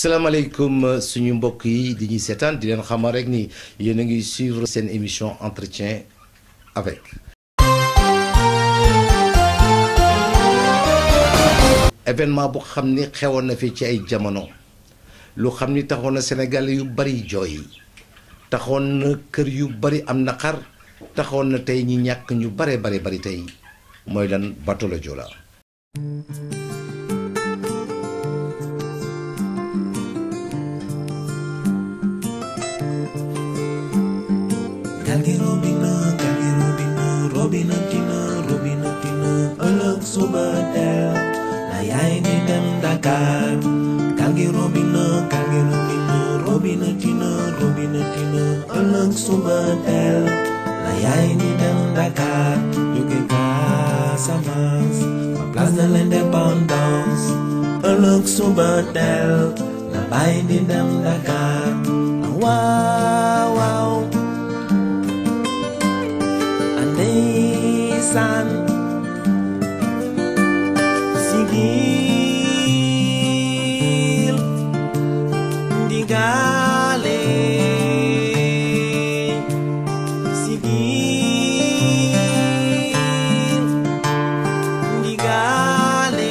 salaamaaleykum suñu mbokk yi di ñuy seetaan di leen xamal rek ni yéen a ngi suivre seen émission entretien avec. événement bu xam ni xewoon na fi ci ay jamono lu xam ni taxoon na Sénégal yu bari jooy taxoon na kër yu bari am naqar taxoon na tey ñi ñàkk ñu bare bari bari tey mooy lan bateau le Joola. Galgi robina, galgi robina, robina tina, robina tina, ëllëg suba teel la yaay di dem Dakar. Galgi robina, galgi robina, robina tina, robina tina, ëllëg suba teel la yaay di dem Dakar. Jóge Casamance, ba place de l'indépendance. ëllëg suba teel la baay di dem Dakar. Waaw waaw. Ndeysaan sigil ndigaale sigil ndigaale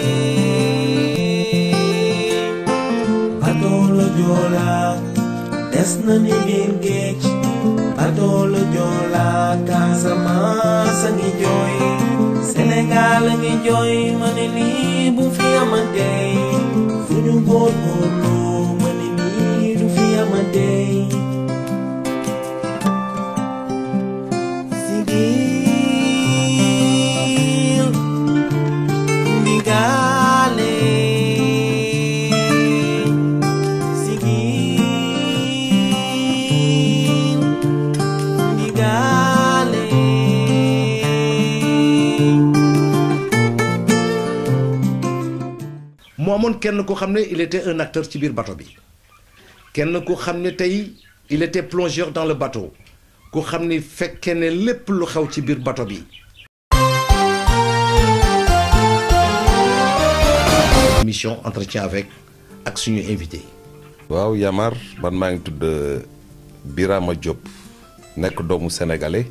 bateau le Joola des na ni biir géej bateau le Joola Casamance a ngi jooy Sénégal a ngi jooy ma ne lii bu fi amatee fu ñu góorgóorlu ma ne lii du fi amatee sigil ndigaale sigil ndigaale mu amoon kenn ku xam ne il était un acteur ci biir bateau bi kenn ku xam ne tey il était plongeur dans le bateau ku xam ni fekkee ne lépp lu xew ci biir bateau bi. émission entretien avec ak suñu invité. waaw Yamar man maa ngi tudd Birama Diop nekk doomu sénégalais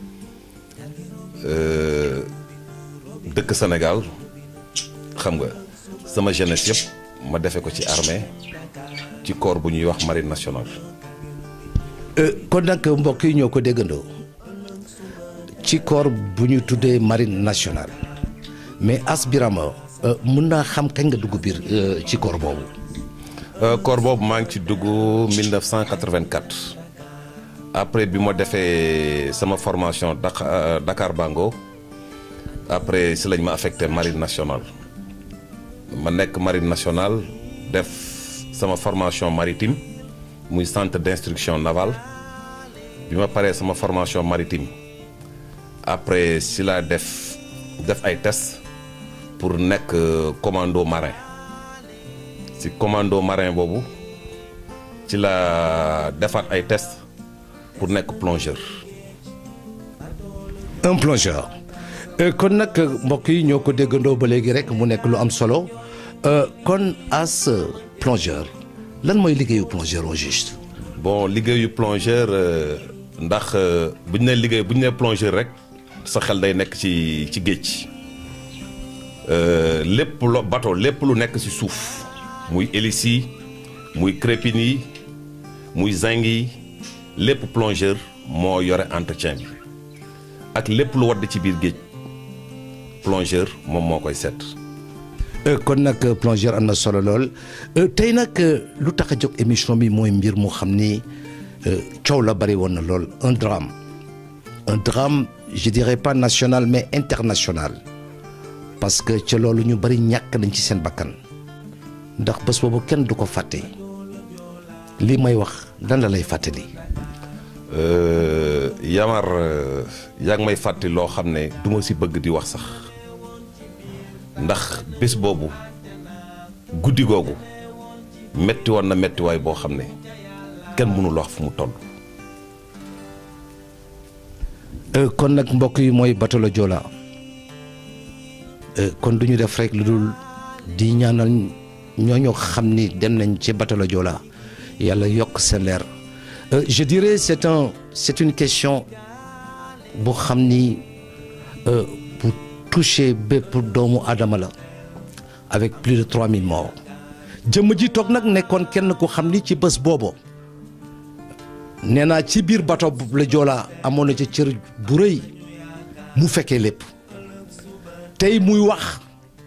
euh, dëkk Sénégal xam nga sama jeunesse yëpp ma defe ko ci armée ci corps bu ñuy wax marine nationale. kon nag mbokk yi ñoo ko déggandoo ci corps bu ñu tuddee marine nationale mais As Birama mën naa xam kañ nga dugg biir ci corps boobu. Euh, corps boobu maa ngi ci dugg 1984 après bi ma defee sama formation Dakar, Dakar Bango après si lañ ma affecté marine nationale ma nekk marine nationale def sama formation maritime muy centre d'instruction navale bi ma paree sama formation maritime après si laa def def ay tests pour nekk commando marin ci commando marin boobu ci la defaat ay test pour nekk plongeur un plongeur kon nag mbokk yi ñoo ko déggandoo ba léegi rek mu nekk lu am solo kon As plongeur lan mooy liggéeyu plongeur au juste. bon liggéeyu plongeur ndax bu ñu nee liggéey bu ñu nee plongeur rek sa xel day nekk ci ci géej lépp lo bateau lépp lu nekk ci suuf muy hélice yi muy crépine yi muy zinc yi lépp plongeur moo yore entretien bi ak lépp lu wadd ci biir géej plongeur moom moo koy seet. kon nag plongeur am na solo lool tey nag lu tax a jóg émission bi mooy mbir mu xam ni coow la bari woon na lool un drame un drame je dirais pas national mais international parce que ca loolu ñu bari ñàkk nañ ci seen bakkan ndax bés boobu kenn du ko fàtte lii may wax lan la lay fàttali. Yamar yaa ngi may fàttali loo xam ne du ma si bëgg di wax sax ndax bés boobu guddi googu metti woon na mettiwaay boo xam ne kenn mënul wax fu mu toll. kon nag mbokk yi mooy bateau le Joola kon du ñu def rek lu dul di ñaanal ñooñu xam ni dem nañ ci bateau la Joola yàlla yokk seen leer Euh, je dirais c'est un c'est une question bu xam ni euh, bu toucher bépp doomu aadama la avec plus de 3000 morts jëmm ji toog nag nekkoon kenn ku xam ni ci bés boobu nee naa ci biir bateau bu la Joola amoon na ci cër bu rëy mu fekkee lépp tey muy wax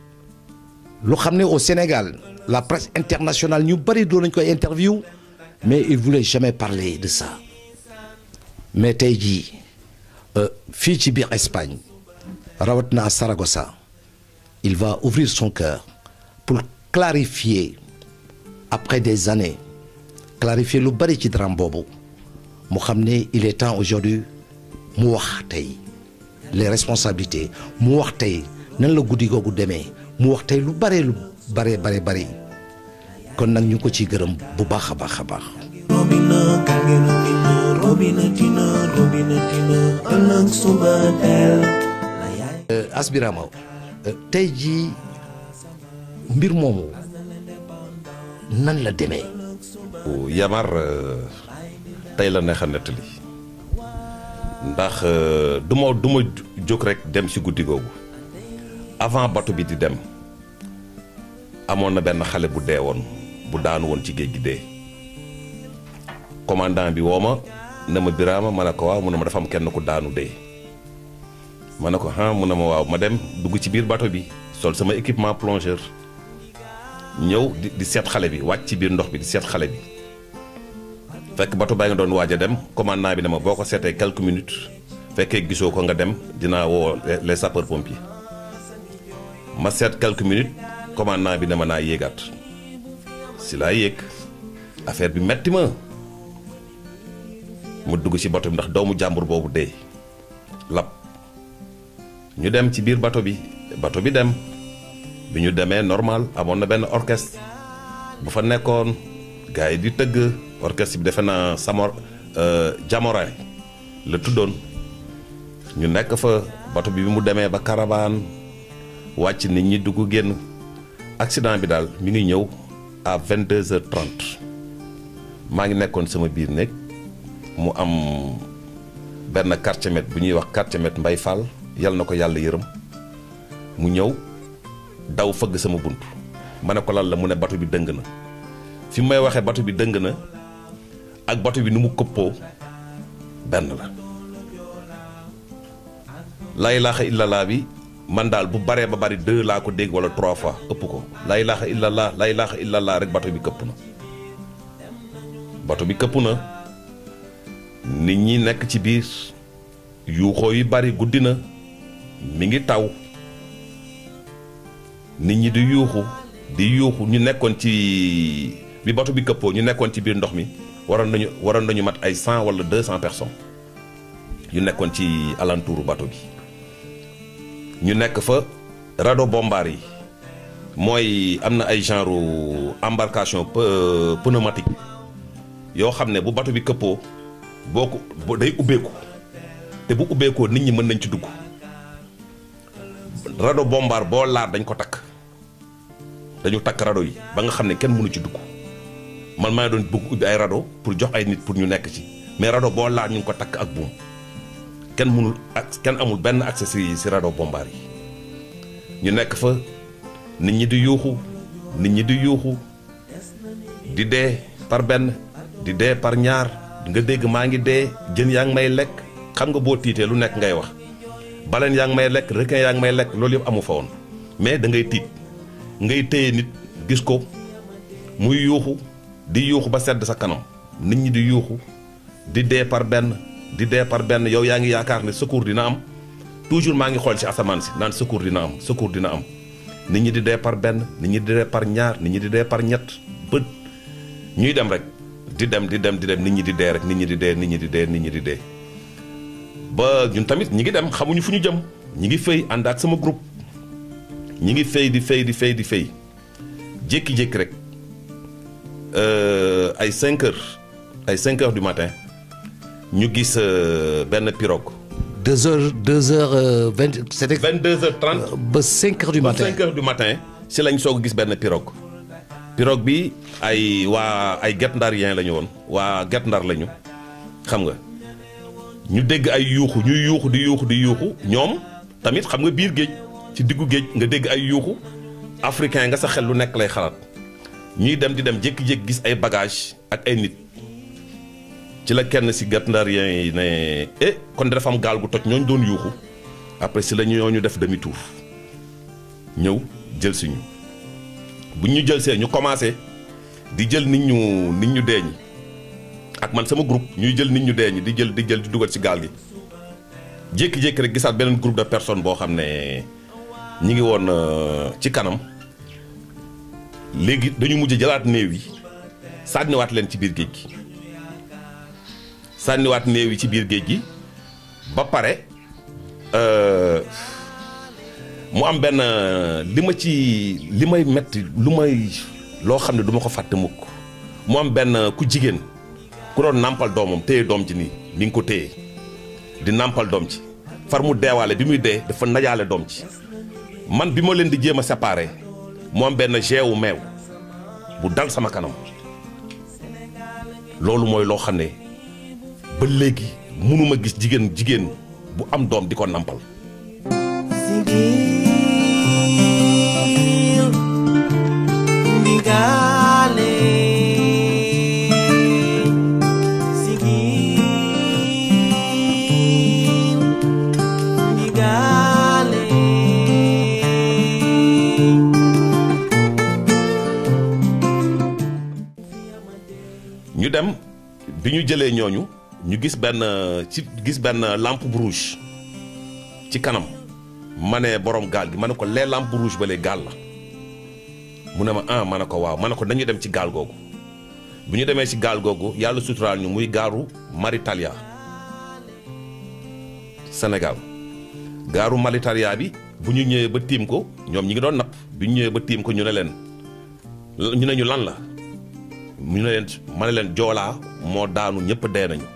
lu xam ne au Sénégal la presse internationale ñu bari doon nañ koy interview mais il voulait jamais parler de ça mais tey jii fii ci biir Espagne rawat na à Saragossa il va ouvrir son cœur pour clarifier après des années clarifier lu bari ci drame boobu mu xam ne il est temps aujourd'hui mu wax tey les responsabilités mu wax tey nan la guddi googu demee mu wax tey lu bare lu bare bare bari kon nag ñu ko ciy gërëm bu baax a baax a baax. Robina kangi robina robina tina robina tina ëllëg suba teel la yaay Asbirama tey jii mbir moomu nan la demee. Yamar tey la neex a nettali ndax du ma du ma jóg rek dem ci guddi googu avant bato bi di dem amoon na benn xale bu dee woon bu daanu woon ci géej gi dee commandant bi woo ma ne ma Birama ma ne ko waaw mu ne ma dafa am kenn ku daanu dee ma ne ko ah mu ne ma waaw ma dem dugg ci biir bato bi sol sama équipement plongeur ñëw di di seet xale bi wàcc ci biir ndox bi di seet xale bi fekk bato baa nga doon waaj a dem commandant bi ne ma boo ko seetee quelques minutes fekkee gisoo ko nga dem dinaa woo les sapeurs pompiers ma seet quelques minutes commandant bi ne ma naa yéegaat si laa yéeg affaire bi metti ma mu dugg ci bato bi ndax doomu jàmbur boobu dee lab ñu dem ci biir bato bi bato bi dem bi ñu demee normal amoon na benn orchestre bu fa nekkoon gars yi di tëgg orchestre bi defe naa samor jamoraay la tuddoon ñu nekk fa bato bi bi mu demee ba caravane wàcc nit ñi dugg génn accident bi daal mi ngi ñëw à vingt deux heures trente maa ngi nekkoon sama biir néeg mu am benn quartier maître bu ñuy wax quartier maître Mbay Fall yal na ko yàlla yërëm mu ñëw daw fëgg sama bunt ma ne ko lan la mu ne bato bi dëng na fi may waxee bato bi dëng na ak bato bi nu mu këppoo benn la laa ilaaha illallah bi man daal bu baree ba bari deux laa ko dégg wala trois fois ëpp ko laa ilaaha illallah laa ilaaha illallah rek bato bi këpp na bato bi këpp na nit ñi nekk ci biir yuuxoo yu bari guddi na mi ngi taw nit ñi di yuuxu di yuuxu ñu nekkoon ci bi bato bi këppoo ñu nekkoon ci biir ndox mi waroon nañu waroon nañu mat ay cent wala deux cent personnes yu nekkoon ci alentouru bato bi ñu nekk fa radeau bombard yi mooy am na ay genre embarcation pneumatique yoo xam ne bu bato bi këppoo boo ko day ubbeeku te bu ubbeekoo nit ñi mën nañ ci dugg radeau bombard boo laar dañ ko takk dañu takk radeau yi ba nga xam ne kenn mënu ci dugg man maa doon bëgg ubbi ay radeau pour jox ay nit pour ñu nekk ci mais radeau boo laar ñu ngi ko takk ak buum kenn mënul ak kenn amul benn accès si si radeau bombard yi ñu nekk fa nit ñi di yuuxu nit ñi di yuuxu di dee par benn di dee par ñaar nga dégg maa ngi dee jën yaa ngi may lekk xam nga boo tiitee lu nekk ngay wax baleen yaa ngi may lekk requin yaa ngi may lekk loolu yëpp amu fa woon mais da ngay tiit ngay téye nit gis ko muy yuuxu di yuuxu ba sedd sa kanam nit ñi di yuuxu di dee par benn di dee par benn yow yaa ngi yaakaar ne secours dina am toujours maa ngi xool ci asamaan si naan secours dina am secours dina am nit ñi di dee par benn nit ñi di dee par ñaar nit ñi di dee par ñett bët ñuy dem rek di dem di dem di dem nit ñi di dee rek nit ñi di dee nit ñi di dee nit ñi di dee ba ñun tamit ñi ngi dem xamuñu fu ñu jëm ñi ngi fay ànd ak sama groupe ñi ngi fay di fay di fay di fay jékki-jékki rek ay 5 heures ay 5 heures du matin ñu gis benn pirogue. deux heures deux heures euh, vingt c'était 22 heures 30 ba cinq heures du ba matin 5 heures du matin si lañ soog a gis benn pirogue pirogue bi ay waa ay Guet Ndarien la ñu woon waa Guet Ndar la ñu xam nga ñu dégg ay yuuxu ñuy yuuxu di yuuxu di yuuxu ñoom tamit xam nga biir géej ci diggu géej nga dégg ay yuuxu africain nga sa xel lu nekk lay xalaat ñuy dem di dem jékki-jékki gis ay bagage ak ay nit ci la kenn si Guet Ndarien yi ne eh kon dafa am gaal gu toj ñooñu doon yuuxu après si la ñooñu def demi tour ñëw jël si ñu bu ñu jël see ñu commencé di jël nit ñu nit ñu deeñ ak man sama groupe ñuy jël nit ñu deeñ di jël di jël di dugal ci gaal gi jékki-jékki rek gisaat beneen groupe de personnes boo xam ne ñi ngi woon ci kanam léegi dañu mujj jëlaat néew yi sànniwaat leen ci biir géej gi sànniwaat néew yi ci biir géej gi ba pare mu am benn li ma ci li may metti lu may loo xam ne du ma ko fàtte mukk mu am benn ku jigéen ku doon nàmpal doomam téye doom ji nii ni nga ko téye di nàmpal doom ci far mu deewaale bi muy dee dafa najaale doom ci man bi ma leen di jéem a séparé mu am benn geewu meew bu dal sama kanam loolu mooy loo xam ne ba léegi mënuma gis jigéen jigéen bu am doom di ko nàmpal Sigil ndigale Sigil ndigale ñu dem bi ñu jëlee ñooñu ñu gis benn ci gis benn lampe rouge ci kanam ma ne borom gaal gi ma ne ko lee lampe rouge ba lee gaal la mu ne ma ah ma ne ko waaw ma ne ko dañu dem ci gaal googu bu ñu demee ci gaal googu yàlla suturaal ñu muy gaaru Maritalia Sénégal gaaru Maritalia bi bu ñu ñëwee ba tiim ko ñoom ñi ngi doon napp bi ñu ñëwee ba tiim ko ñu ne leen ñu ne ñu lan la mu ne leen ma ne leen joolaa moo daanu ñëpp dee nañu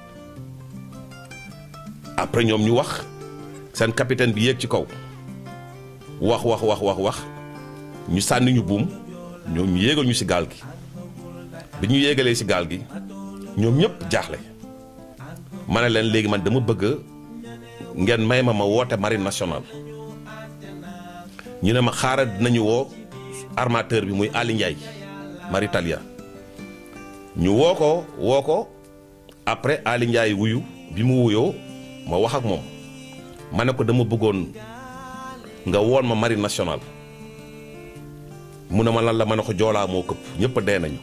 après ñoom ñu wax seen capitaine bi yéeg ci kaw wax wax wax wax wax ñu sànni ñu buum ñoom ñu yéegal ñu ci gaal gi bi ñu yéegalee ci gaal gi ñoom ñëpp jaaxle ma ne leen léegi man dama bëgg ngeen may ma ma woote marine nationale ñu ne ma xaaral dinañu woo armateur bi muy Ali Ndiaye Maritalia ñu woo ko woo ko après Ali Ndiaye wuyu bi mu wuyoo ma wax ak moom ma ne ko dama bëggoon nga woon ma marine nationale mu ne ma lan la ma ne ko joolaa moo këpp ñëpp dee nañu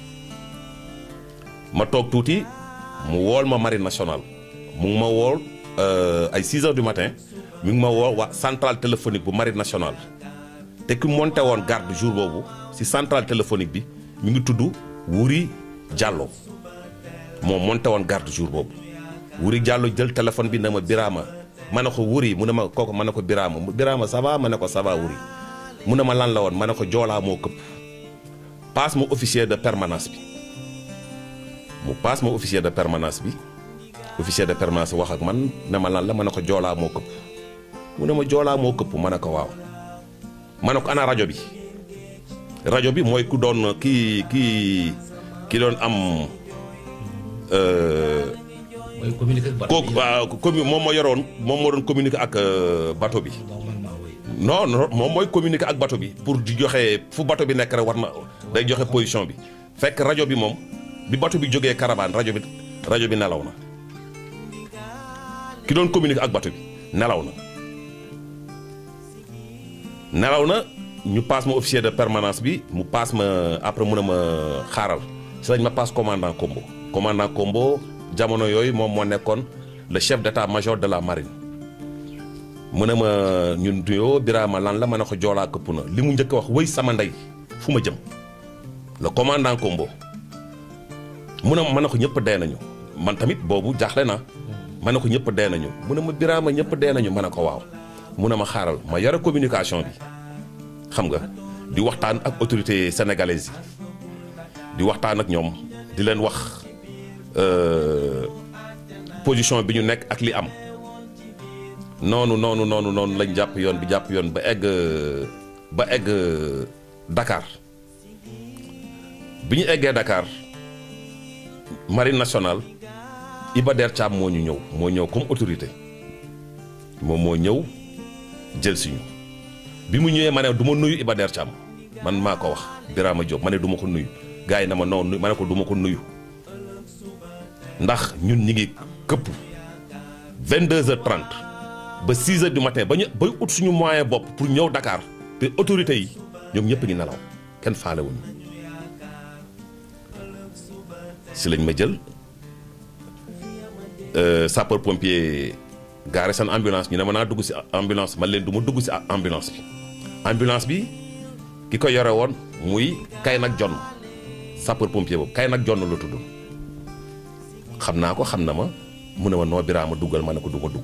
ma toog tuuti mu wool ma marine nationale mu ngi ma wool ay 6 heures du matin mi ngi ma woo waa centrale téléphonique bu marine nationale te ki monté woon garde jour boobu ci centrale téléphonique bi mi ngi tudd Wuri Diallo moom monté woon garde jour boobu Wuri Diallo jël téléphone bi ne ma Birama ma ne ko Wuri mu ne ma kooku ma ne ko Birama Birama ça va ma ne ko ça va Wuri mu ne ma lan la woon ma ne ko joolaa moo këpp passe ma officier de permanence bi mu passe ma officier de permanence bi officier de permanence wax ak man ne ma lan la ma ne ko joolaa moo këpp mu ne ma joolaa moo këpp ma ne ko waaw ma ne ko ana rajo bi rajo bi mooy ku doon kii kii ki doon am mooy communiquer ak kooku waaw commu moom moo yoroon moom moo doon communiquer ak bateau bi non non moom mooy communiquer ak bateau bi pour di joxe fu bateau bi nekk rek war na day joxe position bi fekk rajo bi moom bi bateau bi jógee caravane rajo bi rajo bi nelaw na ki doon communiquer ak bateau bi nelaw na nelaw na ñu passe ma officier de permanence bi mu passe ma après mu ne ma xaaral si lañ ma passe commandant Combo commandant Combo jamono yooyu moom moo nekkoon le chef d'état-major de la marine mu ne ma ñun duyoo Birama lan la ma ne ko joolaa këpp na li mu njëkk a wax wëy sama ndey fu ma jëm le commandant Combo mu ne ma ma ne ko ñëpp dee nañu man tamit boobu jaaxle na ma ne ko ñëpp dee nañu mu ne ma Birama ñëpp dee nañu ma ne ko waaw mu ne ma xaaral ma yore communication bi xam nga di waxtaan ak autorité sénégalaise yi di waxtaan ak ñoom di leen wax position bi ñu nekk ak li am noonu noonu noonu noonu lañ jàpp yoon bi jàpp yoon ba egg ba egg Dakar bi ñu eggee Dakar marine nationale Iba Der Thiam moo ñu ñëw moo ñëw comme autorité moom moo ñëw jël si ñu bi mu ñëwee ma ne du ma nuyu Iba Der Thiam man maa ko wax Birama Diop ma ne du ma ko nuyu gars yi na ma non nuyu ma ne ko du ma ko nuyu ndax ñun ñi ngi këpp 22h30 ba 6h du matin ba ñu bay ut suñu moyen bopp pour ñëw Dakar te autorités yi ñoom ñëpp ngi nelaw kenn faale wuñu si lañ ma jël sapeur pompier gaare seen ambulance ñu ne ma naa dugg si ambulance man leen du ma dugg si ambulance bi ambulance bi ki ko yore woon muy kay nag jonn sapeur pompier boobu kay nag jonn la tudd xam naa ko xam na ma mu ne ma noo Birama duggal ma ne ko du ma dugg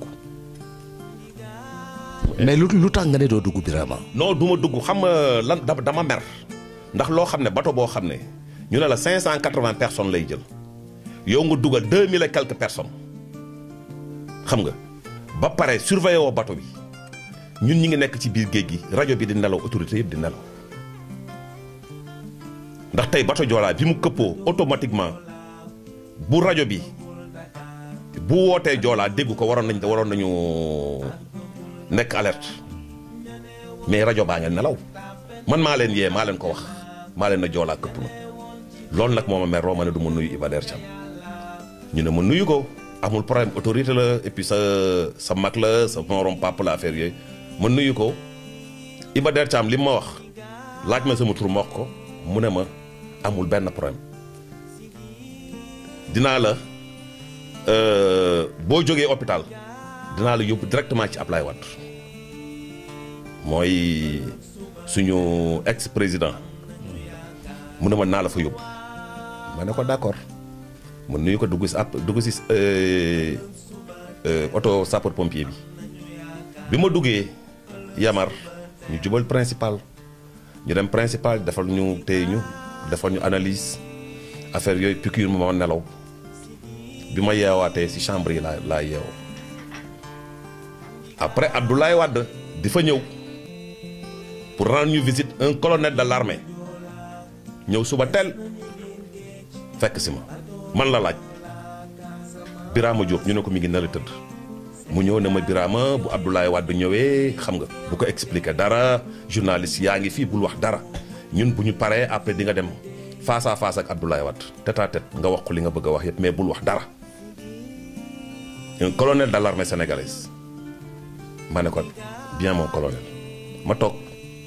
mais lu lu tax nga ne doo dugg Birama non du ma dugg xam nga lan da- dama mer ndax loo xam ne bato boo xam ne ñu ne la 580 personnes lay jël yow nga dugal 2000 et quelques personnes xam nga ba pare surveiller woo bato bi ñun ñi ngi nekk ci biir géej gi rajo bi di nelaw autorité yëpp di nelaw ndax tey bato Joola bi mu këppoo automatiquement bu rajo bi bu wootee Joola dégg ko waroon nañ waroon nañu nekk alerte mais rajo baa ngeen nelaw man maa leen yee maa leen ko wax maa leen na Joola këpp na loolu nag moo ma mer roo ma ne du ma nuyu Iba Der Thiam ñu ne ma nuyu ko amul problème autorité la et puis sa sa mag la sa morom papa la affaire yooyu ma nuyu ko Iba Der Thiam li ma wax laaj ma sama tur ma wax ko mu ne ma amul benn problème dinaa la euh, boo jógee hôpital dinaa la yóbbu directement ci Ablaye Wade mooy suñu ex président mu ne ma naa la fa yóbbu ma ne ko d'accord ma nuyu ko dugg si ab dugg si euh, euh, oto sapeur pompier bi bi ma duggee Yamar ñu jubal principal ñu dem principal defal ñu téye ñu defal ñu analyse affaire yooyu piqûre ma ma nelaw bi ma yeewaatee si chambre yi laa laa yeewoo après Abdoulaye Wade di fa ñëw pour rendre ñu visite un colonel de l'armée ñëw suba teel fekk si ma man la laaj Birama Diop ñu ne ko mi ngi nar a tëdd mu ñëw ne ma Birama bu Abdoulaye Wade ñëwee xam nga bu ko expliquer dara journaliste yaa ngi fii bul wax dara ñun bu ñu paree après di nga dem face à face ak Abdoulaye Wade tête à tête nga wax ko li nga bëgg a wax yëpp mais bul wax dara un colonel de l'armée sénégalaise ma ne ko bien mon colonel ma toog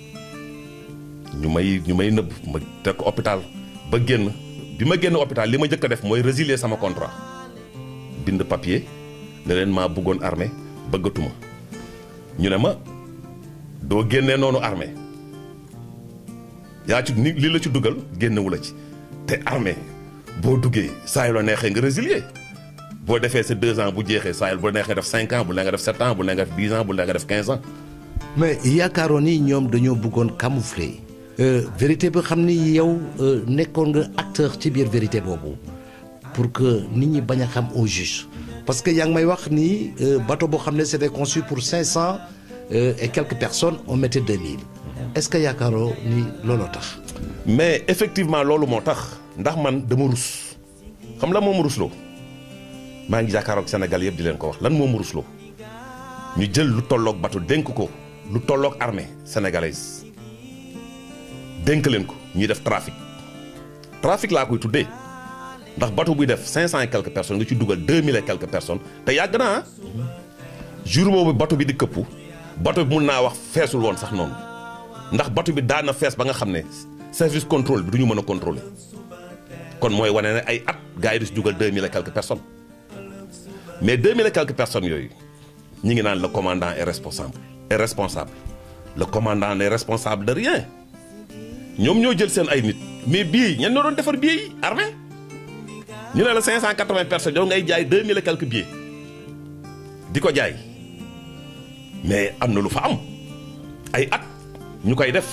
ñu may ñu may nëbb ma teg ko hôpital ba génn bi ma génn hôpital li ma njëkk a def mooy résilier sama contrat bind papier ne leen maa bëggoon armée bëggatuma ñu ne ma doo génnee noonu armée yaa ci ni li la ci dugal génnewu la ci te armée boo duggee saa yu la neexee nga résilier boo defee sa deux ans bu jeexee saa yu bu la neexee def cinq ans bu la nga def sept ans bu la nga def dix ans bu la nga def quinze ans mais yaakaaroon ni ñoom dañoo bëggoon camoufler euh, vérité bi xam ni yow euh, nekkoon nga acteur ci biir vérité boobu pour que nit ñi bañ a xam au juste parce que yaa ngi may wax ni euh, bateau boo xam ne c'était conçu pour cinq cent et quelques personnes on mettait deux mille est-ce que yaakaaroo ni looloo tax mais effectivement loolu moo tax ndax man dama rus xam la moo ma rusloo maa ngi jàkkaaroog Sénégal yëpp di leen ko wax lan moo ma rusloo ñu jël lu tolloog bateau dénk ko lu tolloog armée sénégalaise dénk leen ko ñuy def trafic trafic laa koy tuddee ndax bateau buy def cinq cent et quelques personnes nga ci dugal deux mille et quelques personnes te yàgg naa jour boobu bateau bi di këppu bateau bi mun naa wax feesul woon sax noonu ndax bateau bi daan na fees ba nga xam ne service contrôle bi du ñu mën a contrôler kon mooy wane ne ay at gars yi di si dugal deux mille et quelques personnes mais deux mille et quelques personnes yooyu ñi ngi naan le commandant est responsable est responsable le commandant n'est responsable de rien ñoom ñoo jël seen ay nit mais bii ñen ñoo doon defar billets yi armée ñu ne la cinq cent quatre-vingts personnes yow ngay jaay deux mille et quelques billets di ko jaay mais am na lu fa am ay at ñu koy def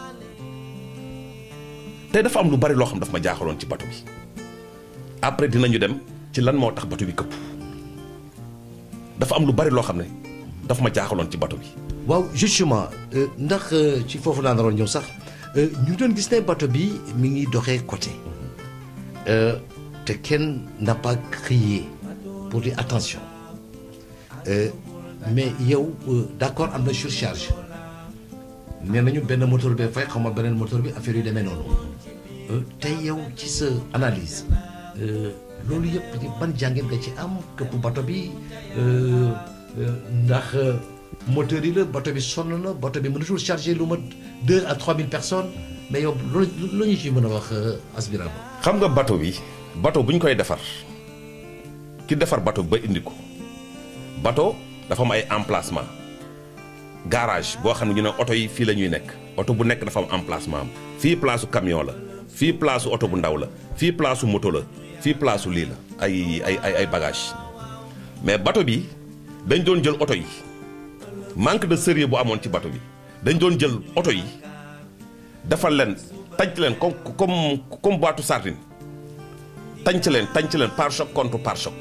te dafa am lu bari loo xam daf ma jaaxaloon ci bato bi après dinañu dem ci lan moo tax bato bi këpp dafa am lu bari loo xam ne daf ma jaaxaloon ci bato bi waaw justement euh, ndax euh, ci foofu laa naroon ñëw sax euh, ñu doon gis ne bateau bi mi ngi doxee côté Euh, te kenn n'a pas crié pour dire attention Euh, mais yow euh, d'accord am na surcharge nee nañu benn moteur bi fay xaw ma beneen moteur bi affaire yu demee noonu Euh, tey yow ci sa analyse euh, loolu yëpp di ban jàngeen nga ci am këpp bateau bi euh, euh, ndax euh, moteur yi la bateau bi sonn na bateau bi mënatul charger lu mat deux à trois mille personnes mais yow loolu lu ñu ci mën a wax euh, aspirant xam nga bateau bi bateau bu ñu koy defar ki defar bateau bi ba indi ko bateau dafa am ay emplacement garage boo xam ne ñu ne oto yi fii la ñuy nekk oto bu nekk dafa am emplacement am fii place su camion la fii place su oto bu ndaw la fii place su moto la fii place su lii la ay ay ay ay bagage mais bateau bi dañ doon jël oto yi manque de sérieux bu amoon ci bateau bi dañ doon jël oto yi defal leen tànc leen comme comme comme boîte sardine tànc leen tànc leen par choc contre par choc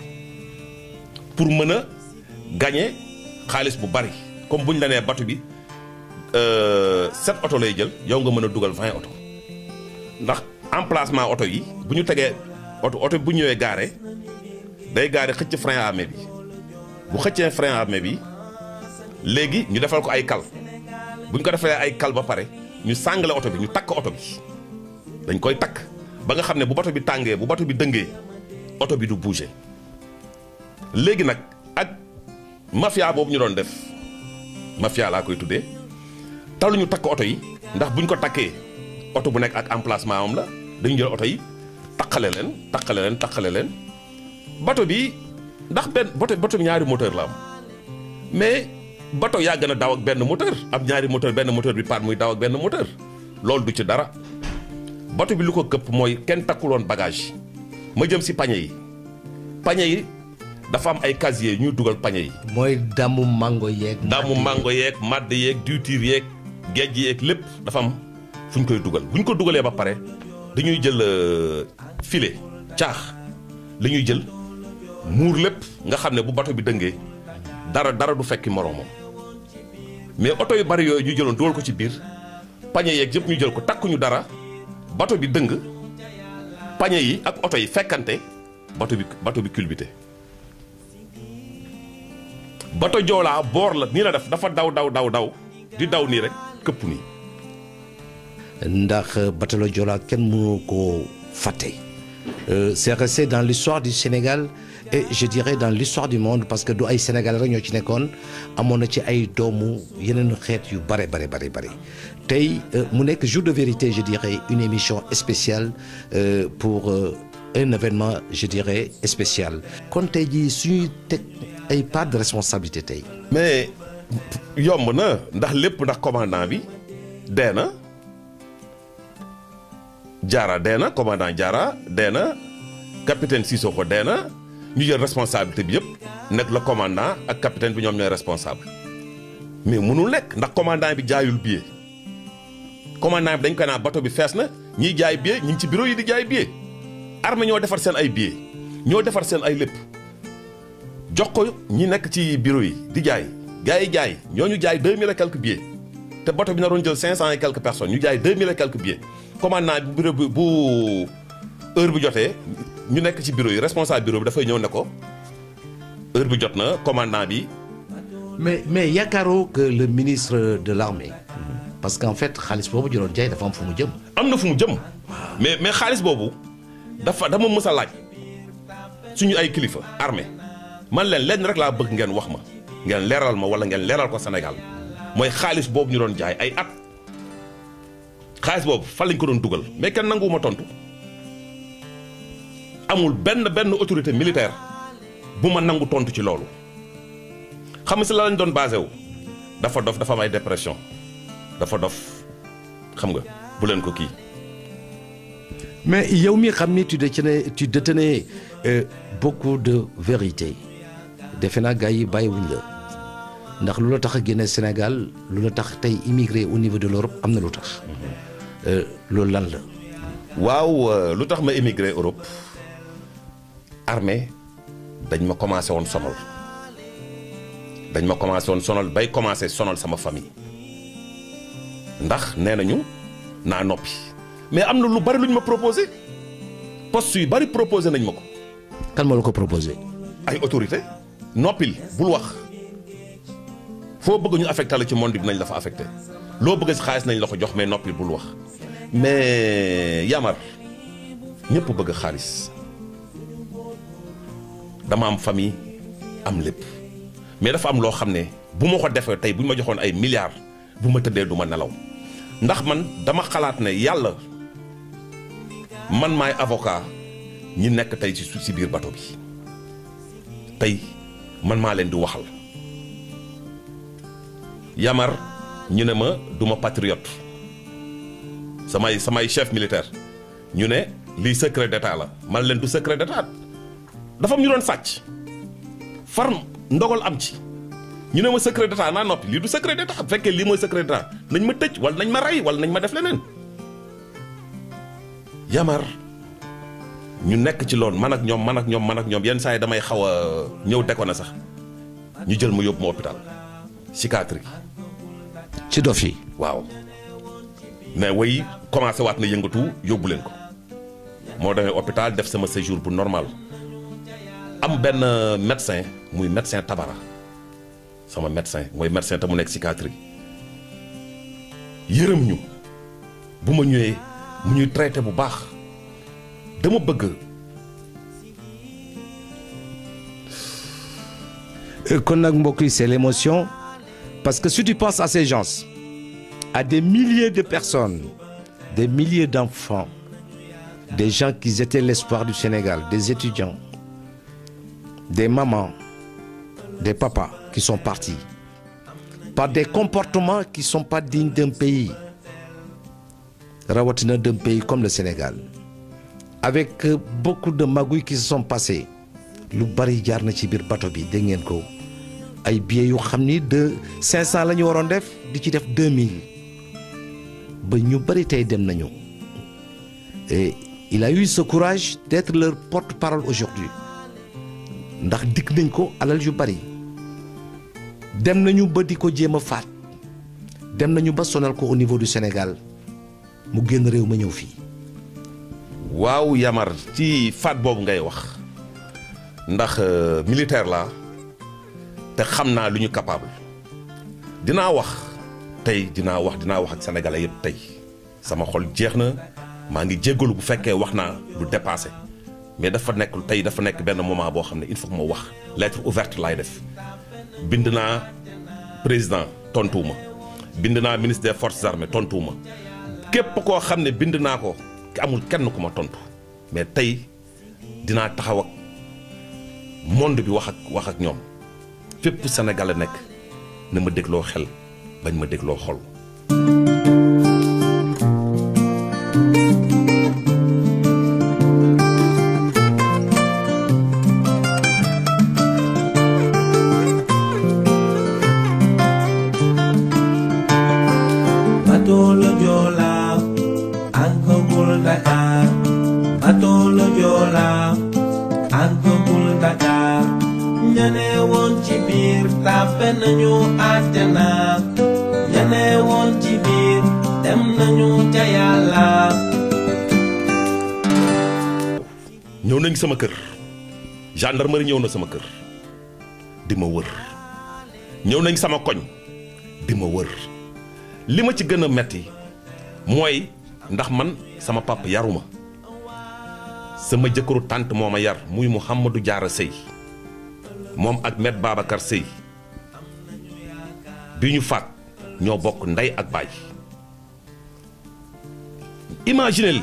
pour mën a gagner xaalis bu bari comme bu ñu la nee bateau bi euh, sept oto lay jël yow nga mën a dugal vingt oto ndax emplacement oto yi bu ñu tegee oto oto bu ñëwee gaare day gaare xëcc frein à main bi bu xëccee frein à main bi léegi ñu defal ko ay kal bu ñu ko defee ay kal ba pare ñu sàngale oto bi ñu takk oto bi dañ koy takk ba nga xam ne bu bato bi tàngee bu bato bi dëngee oto bi du bouger léegi nag ak mafia boobu ñu doon def mafia laa koy tuddee taluñu takk oto yi ndax buñ ko takkee oto bu nekk ak emplacement am la dañu jël oto yi takkale leen takkale leen takkale leen bato bi ndax benn bato bato bi ñaari moteur la am mais bato yaa gën a daw ak benn moteur am ñaari moteur benn moteur bi paan muy daw ak benn moteur loolu du ci dara bato bi lu ko këpp mooy kenn takkuloon bagage ma jëm si pañe yi pañe yi dafa am ay casier ñuy dugal pañe yi mooy damu mango yeeg. daamu mango yeeg madd yeeg diwtiir yeeg géej yeeg lépp dafa am fu ñu koy dugal bu ñu ko dugalee ba pare dañuy jël euh, filet caax la ñuy jël muur lépp nga xam ne bu bato bi dëngee dara dara du fekki moroomam mais oto yu bari yooyu ñu jëloon dugal ko ci biir pañe yeeg yëpp ñu jël ko takkuñu dara bato bi dëng pañe yi ak oto yi fekkante bato bi bato bi culbuté bato joolaa boor la nii la def dafa daw daw daw daw di daw nii rek këpp nii ndax batalo Joola kenn mënu ko fàtte Euh, c'est resté dans l'histoire du Sénégal et je dirais dans l'histoire du monde parce que du ay Sénégal rek ñoo ci nekkoon amoon na ci ay doomu yeneen xeet yu bare bare bare bare tey euh, mu nekk jour de vérité je dirais une émission spéciale euh, pour euh, un événement je dirais spécial kon tey jii suñuy teg ay part de responsabilité tey mais yomb na ndax lépp ndax commandant bi dee na jaara dee na commandant jaara dee na capitaine Sissoko dee na ñu jël responsabilité bi yëpp nekk la commandant ak capitaine bi ñoom ñooy responsable mais mënul nekk ndax commandant bi jaayul billet commandant bi dañ ko naan bateau bi fees na ñiy jaay billet ñi ngi ci bureau yi di jaay billet armée ñoo defar seen ay billet ñoo defar seen ay lépp jox ko ñi nekk ci bureau yi di jaay gars yi jaay ñooñu jaay deux mille et quelques billets te bateau bi naroon jël cinq cent et quelques personnes ñu jaay deux mille et quelques billets commandant bu bureau bi bu heure bi jotee ñu nekk ci bureau yi responsable bureau bi dafay ñëw ne ko heure bi jot na commandant bi mais mais yaakaaroo que le ministre de l'armée parce qu'en fait xaalis boobu jëloon jaay dafa am fu mu jëm am na fu mu jëm mais mais xaalis boobu dafa dama mës a laaj suñu ay kilifa armée man leen lenn rek laa bëgg ngeen wax ma ngeen leeral ma wala ngeen leeral ko Sénégal mooy xaalis boobu ñu doon jaay ay at xaalis boobu fan lañ ko doon dugal mais kenn nanguwuma tontu amul benn benn autorité militaire bu ma nangu tontu ci loolu xam nga si la lañ doon basé wu dafa dof dafa am ay dépression dafa dof xam nga bu leen ko kii. mais yow mi xam ni tu détenais tu détenais euh, beaucoup de vérité defe naa gars yi bàyyiwuñ la ndax lu la tax a génne Sénégal lu la tax tey immigré au niveau de l'Europe am na lu tax Euh, loolu lan la waaw euh, lu tax ma émigré Europe armée dañ ma commencé woon sonal dañ ma commencé woon sonal bay commencé sonal sama famille ndax nee nañu naa noppi mais am na lu bari lu ñu ma proposé poste yu bari proposé nañ ma ko kan moo la ko proposé ay autorité noppil bul wax foo bëgg ñu affecté la ci monde bi nañ la fa affecté loo bëgg si xaalis nañ la ko jox mais noppil bul wax mais Yamar ñëpp bëgg xaalis dama am famille am lépp mais dafa am loo xam ne bu ma ko defee tey bu ñu ma joxoon ay milliards bu ma tëddee du ma nelaw ndax man dama xalaat ne yàlla man maay avocat ñi nekk tey ci si biir bato bi tey man maa leen di waxal Yamar ñu ne ma du ma patriote samay samay chef militaire ñu ne lii secret d'état la man leen du secret d'état dafa am ñu doon sàcc far ndogal am ci ñu ne ma secret d'état naa noppi lii du secret d'état bu fekkee lii mooy secret d'état nañ ma tëj wala nañ ma rey wala nañ ma def leneen Yamar ñu nekk ci loolu man ak ñoom man ak ñoom man ak ñoom yenn saa yi damay xaw a ñëw deko na sax ñu jël ma yóbbu ma hôpital psychiatrie ci dof yi waaw mais way commencé waat na yëngatu yóbbu leen ko moo demee hôpital def sama séjour bu normal am benn médecin muy médecin tabara sama médecin mooy médecin te mu nekk psychiatrie yërëm ñu bu ma ñëwee mu ñuy traité bu baax dama bëgg kon nag mbokk yi c'est l'émotion parce que si tu penses à ces gens à des milliers de personnes des milliers d'enfants des gens qui étaient l'espoir du Sénégal des étudiants des mamans des papas qui sont partis par des comportements qui sont pas dignes d'un pays rawatina d'un pays comme le Sénégal avec euh, beaucoup de magouilles qui se sont passées lu bari jaar na ci biir bato bi dégg ngeen ko ay billets yu xam ni de 500 la ñu waroon def di ci def 2000 ba ñu bari tey dem nañu et il a eu ce courage d'être leur porte-parole aujourd'hui ndax dikk nañ ko alal yu bari dem nañu ba di ko jéem a faat dem nañu ba sonal ko au niveau du Sénégal mu génn réew ma ñëw fii waaw Yamar ci faat boobu ngay wax ndax euh, militaire la te xam naa lu ñu capable dinaa wax tey dinaa wax dinaa wax ak sénégalais yëpp tey sama xol jeex na maa ngi jéggalu bu fekkee wax naa lu dépassé mais dafa nekk tey dafa nekk benn moment boo xam ne il faut que ma wax lettre ouverte laay def bind naa président tontuwuma bind naa ministre des forces armées tontuwuma képp koo xam ne bind naa ko amul kenn ku ma tontu mais tey dinaa taxaw ak monde bi wax ak wax ak ñoom fépp Sénégal nekk na ma dégloo xel bañ ma dégloo xol. Bateau le Joola àggagul Dakar bateau le Joola àggagul Dakar ñane woon ci biir tàbbe nañu àjjana ñane woon ci biir dem nañu ca Yàlla ñëw nañ sama kër gendarmerie ñëw na sama kër di ma wër ñëw nañ sama koñ di ma wër li ma ci gën a metti mooy ndax man sama papa yaruma sama jëkkëru tànt moo ma yar muy Mouhamadou Diarra Sëy moom ak met Babacar Sëy bi ñu faat ñoo bokk ndey ak baay imaginez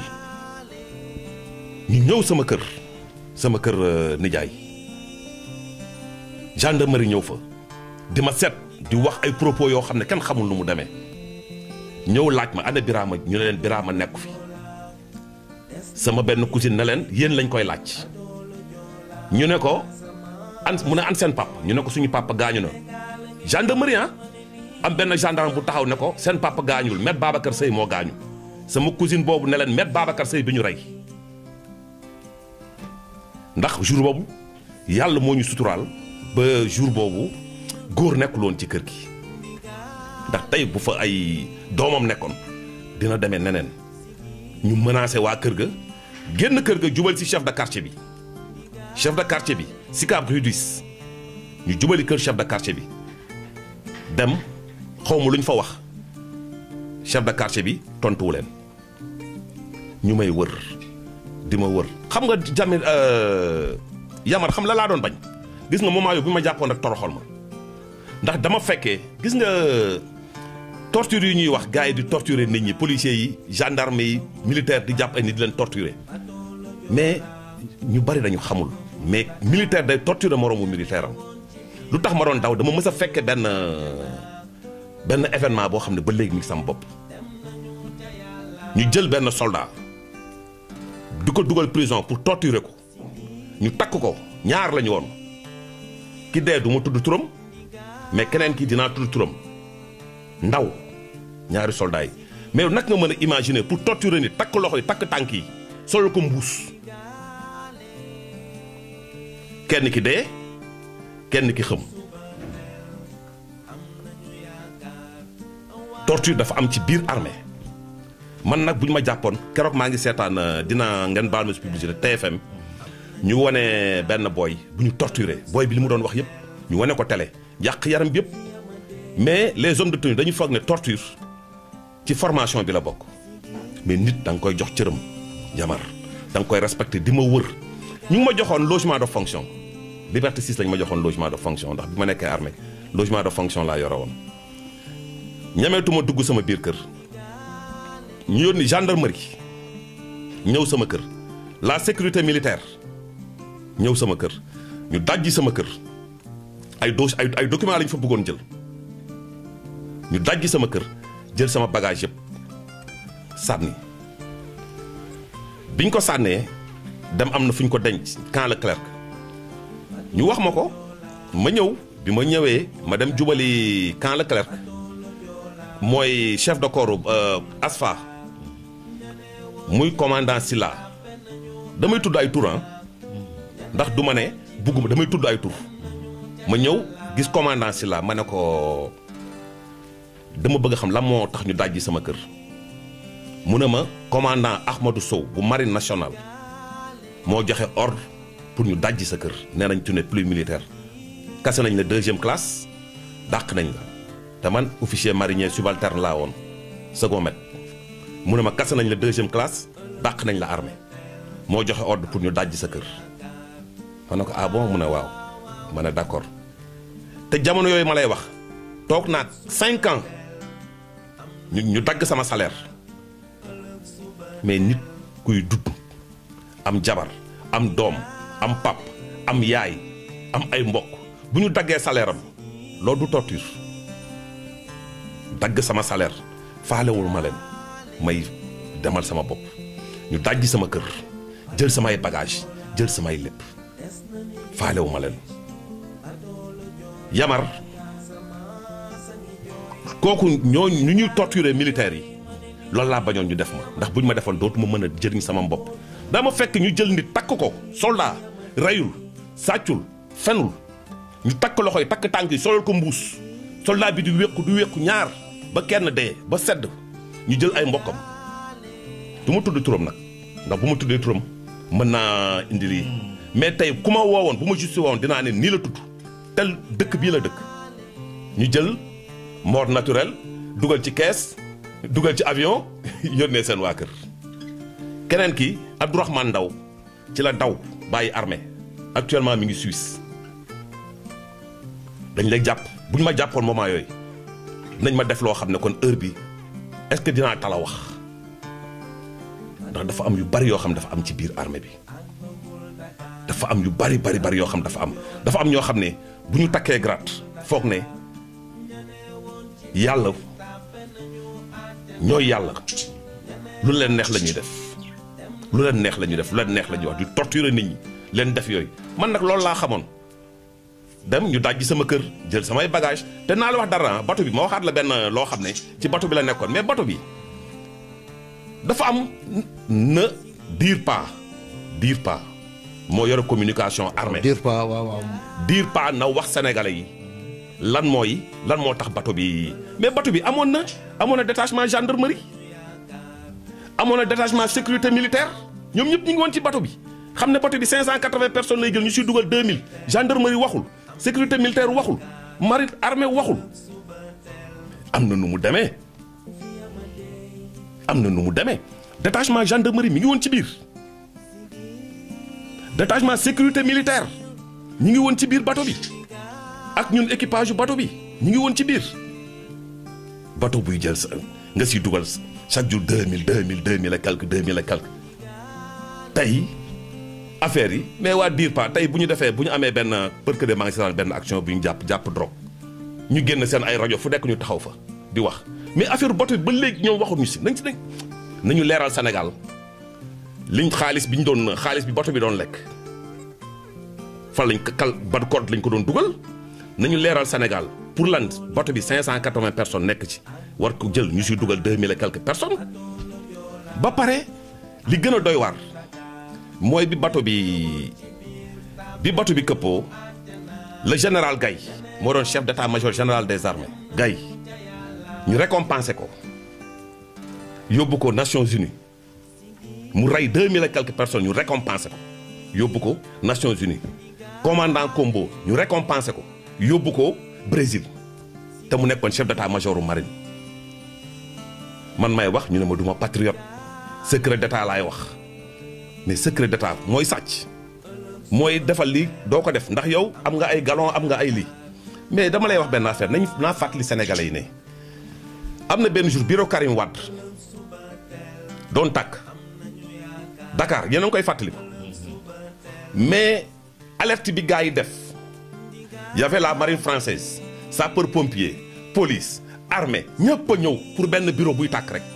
ñu ñëw sama kër sama kër euh, nijaay gendarmerie ñëw fa di ma seet di wax ay propos yoo xam ne kenn xamul nu mu demee ñëw laaj ma ana Birama ñu ne leen Birama nekku fi sama benn cousine ne leen yéen lañ koy laaj ñu ne ko an mu ne an seen papa ñu ne ko suñu papa gaañu na gendarmerie ah am benn gendarme bu taxaw ne ko seen papa gaañul met Babacar Seye moo gaañu sama cousine boobu ne leen met Babacar Seye bi ñu rey ndax jour boobu yàlla moo ñu suturaal ba jour boobu góor nekkul woon ci kër gi ndax tey bu fa ay doomam nekkoon dina demee neneen ñu menacé waa kër ga génn kër ga jubal ci chef de quartier bi chef de quartier bi Sicap Rue 10 ñu jubali kër chef de quartier bi dem xawma lu ñu fa wax chef de quartier bi tontuwu leen ñu may wër di ma wër xam nga jàmme yamar xam la laa doon bañ gis nga moment yooyu bi ma jàppoon rek toroxal ma ndax dama fekkee gis nga torture yi ñuy wax gars yi di torturer nit ñi policiers yi gendarme yi militaire di jàpp ay nit di leen torturer mais ñu bari dañu xamul mais militaire day torturer moroomu militaire am lu tax ma doon daw dama mës a fekke benn benn événement boo xam ne ba léegi mi ngi sama bopp ñu jël benn soldat di ko dugal prison pour torturer ko ñu takk ko ñaar lañu woon ki dee du ma tudd turam mais keneen ki dinaa tudd turam ndaw ñaari soldats yi mais nag nga mën a imaginer pour torturer nit takk loxo yi takk tànk yi solal ko mbuus kenn ki dee kenn ki xëm torture dafa am ci biir armée man nag bu ñu ma jàppoon keroog maa ngi seetaan dina ngeen baal ma si publicité TFM ñu wane benn booy bu ñu torturé booy bi li mu doon wax yëpp ñu wane ko télé yàq yaram bi yëpp mais les hommes de tenue dañu foog ne torture ci formation bi la bokk mais nit da nga koy jox cëram jamar da nga koy respecté di ma wër ñu ngi ma joxoon logement de fonction liberté 6 lañ ma joxoon logement de fonction ndax bi ma nekkee armée logement de fonction laa yore woon ñameetuma dugg sama biir kër ñu yónni gendarmerie ñëw sama kër la sécurité militaire ñëw sama kër ñu dajji sama kër ay do ay ay documents lañ fa bëggoon jël ñu dajji sama kër jël sama bagage yëpp sànni biñ ko sànnee dem am na fu ñu ko denc camp Leclerc ñu wax ma ko ma ñëw bi ma ñëwee ma dem jubali camp Leclerc mooy chef de corps ASFA muy commandant Silla damay tudd ay tur ndax du ma ne bugguma damay tudd ay tur ma ñëw gis commandant Silla ma ne ko dama bëgg xam lan moo tax ñu dajji sama kër mu ne ma commandant Ahmadou Sow bu marine nationale moo joxe ordre pour ñu dajji sa kër nee nañ tu n'es plus militaire kase nañ la deuxième classe dàq nañ la te man officier marinier subalterne laa woon second maître mu ne ma kase nañ la deuxième classe dàq nañ la armée moo joxe ordre pour ñu dajji sa kër ma ne ko ah bon mu ne waaw ma ne d'accord te jamono yooyu ma lay wax toog naa cinq ans ñu ñu dagg sama salaire mais nit kuy dudd am jabar am doom am pap am yaay am ay mbokk bu ñu daggee salaire am loolu du torture dagg sama salaire faalewul ma leen may demal sama bopp ñu dajji sama kër jël samay bagage jël samay lépp faalewu ma leen yamar kooku ñoo ñu ñuy torturer militaires yi loolu laa bañoon ñu def ma ndax buñ ma defoon dootuma mën a jëriñ sama bopp dama fekk ñu jël nit takk ko soldat reyul sàccul fenul ñu takk loxo yi takk tànk yi solal ko mbuus soldat bi di wéqu du wéqu ñaar ba kenn dee ba sedd ñu jël ay mbokkam du ma tudd turam nag ndax bu ma tuddee turam mën naa indi lii mais tey ku ma woowoon bu ma justi woon dinaa ne nii la tudd tel dëkk bii la dëkk ñu jël mort naturel dugal ci kees dugal ci avion yónnee seen waa kër keneen ki Abdourahmane Ndaw ci la daw bàyyi armée actuellement mi ngi Suisse dañ lay jàpp bu ñu ma jàppoon moment yooyu nañ ma def loo xam ne kon heure bi est-ce que dinaa tala wax ndax dafa am yu bari yoo xam dafa am ci biir armée bi dafa am yu bari bari bari yoo xam dafa am dafa am ñoo xam ne bu ñu takkee grade foog ne yàlla ñooy yàlla lu leen neex la ñuy def lu leen neex la ñuy def lu leen neex la ñuy wax di torturer nit ñi leen def yooyu man nag loolu laa xamoon dem ñu dajji sama kër jël samay bagage te naa la wax dara bato bi ma waxaat la benn loo xam ne ci bato bi la nekkoon mais bato bi dafa am ne dire pas dire pas moo yore communication armée dire pas waaw waaw dire pas na wax sénégalais yi lan mooy lan moo tax bato bi mais bato bi amoon na amoon na détachement gendarmerie amoon na détachement sécurité militaire ñoom ñëpp ñu ngi woon ci bateau bi xam ne bateau bi 580 personnes lay jël ñu siy dugal 2000 gendarmerie waxul sécurité militaire waxul marine armée waxul am na nu mu demee am na nu mu demee détachement gendarmerie mi ngi woon ci biir détachement sécurité militaire ñi ngi woon ci biir bateau bi ak ñun équipage yu bateau bi ñi ngi woon ci biir bateau buy jël sa nga siy dugal chaque jour 2000 2000 2000 et quelque 2000 et quelque tey affaire yi mais waa dire pas tey bu ñu defee bu ñu amee benn përk de maa ngi seetaan benn action bu ñu jàpp jàpp drogue ñu génn seen ay rajo fu nekk ñu taxaw fa di wax mais affaire bateau bi ba léegi ñoom waxuñu si nañ si nañ nañu leeral Sénégal liñ xaalis bi ñu doon xaalis bi bateau bi doon lekk fan lañ ko kal ban compte lañ ko doon dugal nañu leeral Sénégal pour lan bateau bi 580 personnes nekk ci war ko jël ñu siy dugal 2000 et quelques personnes ba pare li gën a doy waar mooy bi bateau bi bi bateau bi këppoo le général Gaye moo doon chef d'état-major général des armées Gaye ñu récompensé ko yóbbu ko Nations Unies mu rey 2000 et quelques personnes ñu récompensé ko yóbbu ko Nations Unies commandant Combo ñu récompensé ko yóbbu ko Brésil te mu nekkoon chef d'état-major u marine man may wax ñu ne ma duma patriote secret d'état laay wax mais secret d'état mooy sàcc mooy defal lii doo ko def ndax yow am nga ay galon am nga ay lii mais dama lay wax benn affaire nañ naa fàttali sénégalais yi ne am na benn jour bureau Karim Wade doon tàkk Dakar yéen a ngi koy fàttali ko mais alerte bi gars yi def y avait la marine française sapeur pompier police armée ñëpp a ñëw pour benn bureau buy tàkk rek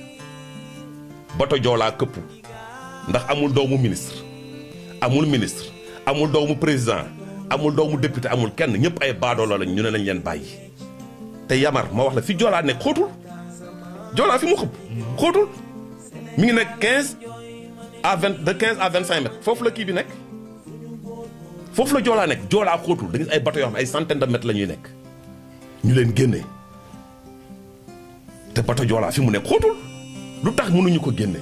bato joolaa këpp ndax amul doomu ministre amul ministre amul doomu président amul doomu député amul kenn ñëpp ay baadoolo lañ ñu ne nañ leen bàyyi te yamar ma wax la fi joolaa nekk xóotul joolaa fi mu xëpp xóotul mi ngi nekk 15 à 20 de 15 à 25 mètres foofu la kii bi nekk foofu la joolaa nekk joolaa xóotul da ngay ay bato yoo xam ne ay centaine de mètres la ñuy nekk ñu leen génnee te bato joolaa fi mu nekk xóotul lu tax mënuñu ko génne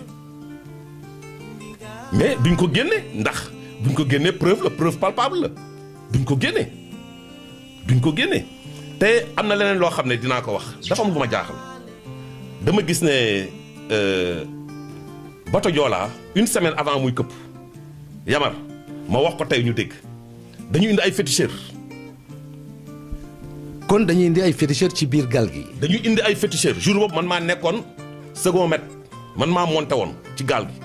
mais duñ ko génne ndax buñ ko génnee preuve la preuve palpable la duñ ko génne duñ ko génne te am na leneen loo xam ne dinaa ko wax dafa am lu ma jaaxal dama gis ne bato Joola une semaine avant muy këpp yamar ma wax ko tey ñu dégg dañu indi ay féticheurs kon dañuy indi ay féticheurs ci biir gaal gi. dañu indi ay féticheurs jour boobu man maa nekkoon second maître man maa monté woon ci gaal gi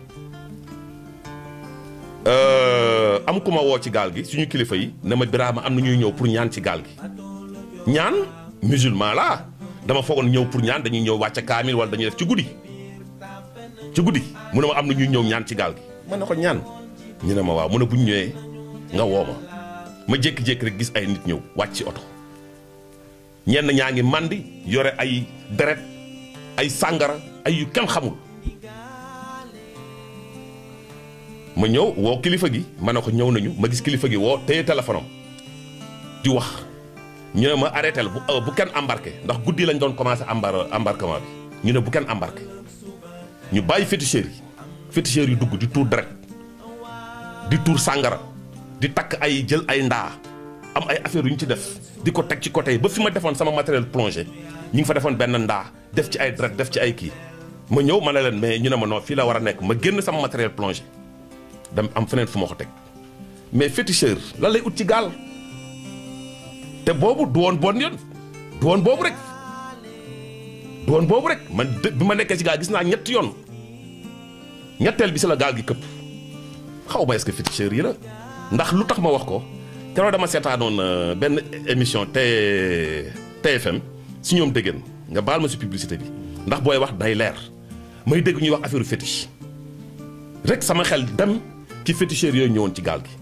am ku ma woo ci gaal gi suñu kilifa yi ne ma Birama am na ñuy ñëw pour ñaan ci gaal gi ñaan musulman laa dama foogoon ñëw pour ñaan dañuy ñëw wàcce kaamil wala dañuy def ci guddi ci guddi mu ne ma am na ñuy ñëw ñaan ci gaal gi ma ne ko ñaan ñu ne ma waaw mu ne bu ñu ñëwee nga woo ma ma jékki-jékki rek gis ay nit ñëw wàcc ci oto ñenn ñaa ngi màndi yore ay deret ay sàngara ay yu kenn xamul ma ñëw woo kilifa gi ma ne ko ñëw nañu ma gis kilifa gi woo téye téléphone am di wax ñu ne ma arrêté la bu bu kenn embarqué ndax guddi lañ doon commencé embar embarquement bi ñu ne bu kenn embarqué ñu bàyyi féticheurs yi féticheurs yi dugg di tuur deret di tuur sàngara di takk ay jël ay ndaa am ay affaires yu ñu ci def di ko teg ci côté yi ba fi ma defoon sama matériel plongé ñu ngi fa defoon benn ndaa def ci ay deret def ci ay kii ma ñëw ma ne leen mais ñu ne ma non fii la war a nekk ma génn sama matériel plongé dem am feneen fu ma ko teg mais féticheur lan lay ut ci gaal te boobu du woon bon yoon du woon boobu rek du woon boobu rek man dë bi ma nekkee ci gaal gis naa ñetti yoon ñetteel bi si la gaal gi këpp xaw ma est-ce que féticheur yi la ndax lu tax ma wax ko keroog dama seetaanoon benn émission T TFM si ñoom déggeen nga baal ma si publicité bi ndax booy wax day leer may dégg ñuy wax affaire fétiche rek sama xel dem ci féticheurs yooyu ñëwoon ci gaal gi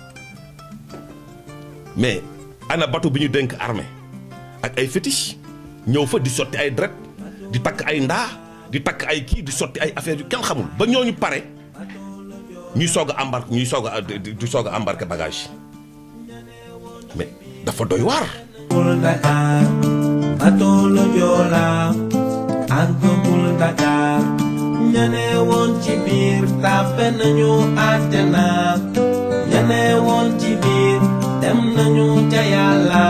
mais ana bateau bi ñu dénk armée ak ay fétiche ñëw fa di sotti ay dret di takk ay ndaa di takk ay kii di sotti ay affaires yu kenn xamul ba ñooñu pare ñuy soog a embarque ñuy soog a di soog a embarqué bagage mais dafa doy waar. Pul Dakar, Batolo Joola, ak Pul Dakar, ñane woon ci biir tàbbe nañu àjjana ñane woon ci biir dem nañu ca yàlla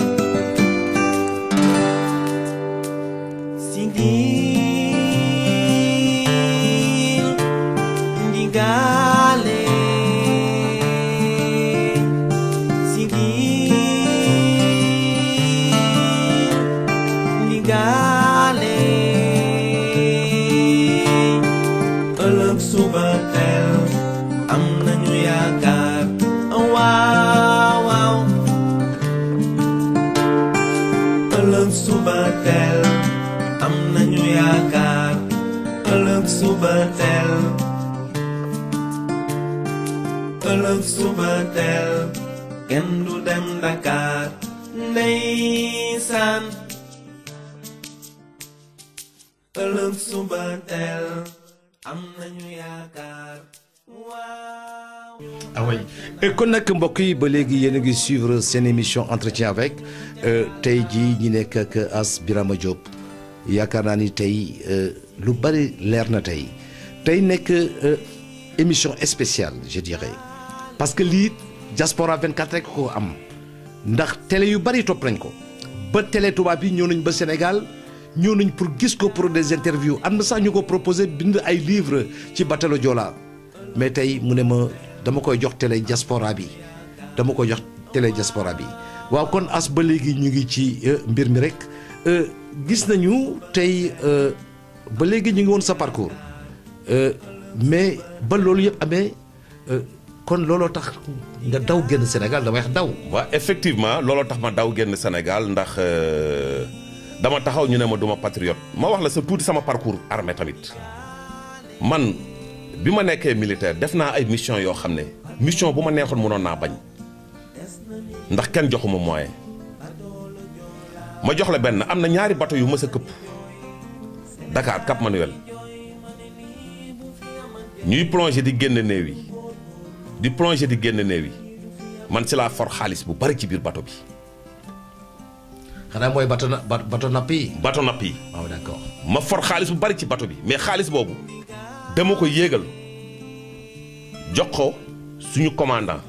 sigil ndigale sigil ndigale ëllëg suba teel am nañu yaakaar waaw waaw ëllëg suba teel am nañu yaakaar ëllëg suba teel ëllëg suba teel kenn du dem Dakar ndeysaan ëllëg suba teel am nañu yaakaar waaw ah oui et kon nag mbokk yi ba léegi yéen a ngi suivre seen émission entretien avec euh, tey jii ñi nekk ak As Birama Diop yaakaar naa ni tey euh, lu bari leer na tey tey nekk euh, émission spéciale je dirais parce que lii diaspora 24 rek ko am ndax télé yu bari topp nañ ko ba télé tubaab yi ñëw nañ ba Sénégal ñëw nañ pour gis ko pour des interviews am na sax ñu ko proposé bind ay livres ci Batalo Joola mais tey mu ne ma dama koy jox télé diaspora bi dama koy jox télé diaspora bi waaw kon as ba léegi ñu ngi ci euh, mbir mi rek euh, gis nañu tey euh, ba léegi ñu ngi woon sa parcours euh, mais ba loolu yëpp amee euh, kon looloo tax nga daw génn Sénégal damay wax daw. waaw effectivement looloo tax ma daw génn Sénégal ndax euh, dama taxaw ñu ne ma duma patriote ma wax la sa tuuti sama parcours armée tamit man bi ma nekkee militaire def naa ay mission yoo xam ne mission bu ma neexoon mënoon naa bañ ndax kenn joxuma moyen ma jox la benn am na ñaari bateau yu mës a këpp Dakar Cap Manuel ñuy plongé di génn néew yi di plongé di génn néew yi man ci laa for xaalis bu bari ci biir bateau bi xanaa mooy bato na ba- bato napp yi. bateau napp yi waaw d'accord. ma for xaalis bu bari ci bateau bi mais xaalis boobu dama ko yéegal jox ko suñu commandant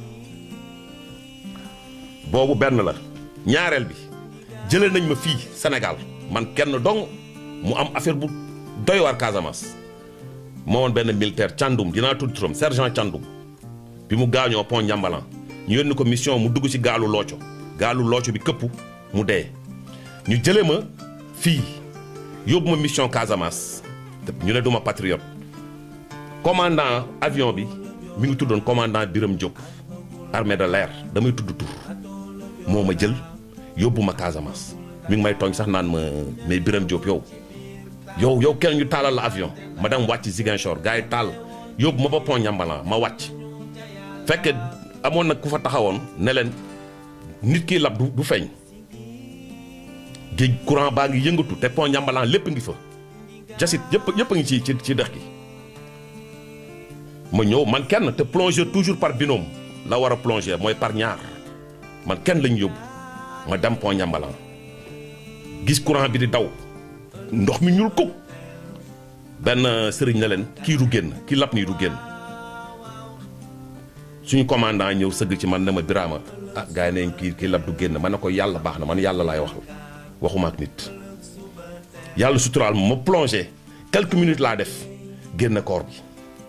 boobu benn la ñaareel bi jëlee nañ ma fii Sénégal man kenn dong mu am affaire bu doy waar Casamance moo woon benn militaire Thiandoum dinaa tudd turam sergent Thiandoum bi mu gaañoo pont Ndiambalan ñu yónni ko mission mu dugg ci gaalu looco gaalu looco bi këpp mu dee ñu jëlee ma fii yóbbu ma mission Casamance te ñu ne duma patriote commandant avion bi mi ngi tuddoon commandant Biram Diop armée de l'air damay tudd tur moo ma jël yóbbu ma Casamance mi ngi may tooñ sax naan ma mais Biram Diop yow yow yow kenn ñu taalal la avion ma dem wàcc Ziguinchor gars yi taal yóbbu ma ba pont Ndiambalan ma wàcc fekke amoon nag ku fa taxawoon ne leen nit kiy lab du du feeñ géej courant baa ngi yëngatu te pont Ndiambalan lépp ngi fa jasit yëpp yëpp a ngi ci ci ci dex gi ma ñëw man kenn te plongeur toujours par binôme la war a plonger mooy par ñaar man kenn lañ yóbbu ma dem pont Ndiambalan gis courant bi di daw ndox mi ñuul kuk benn sëriñ na leen kii du génn kii lap nii du génn suñu commandant ñëw sëgg ci man ne ma biraama ah gars yi neen kii kii lap du génn ma ne ko yàlla baax na man yàlla laay wax waxuma ak nit yàlla suturaal ma ma plongé quelques minutes laa def génn koor bi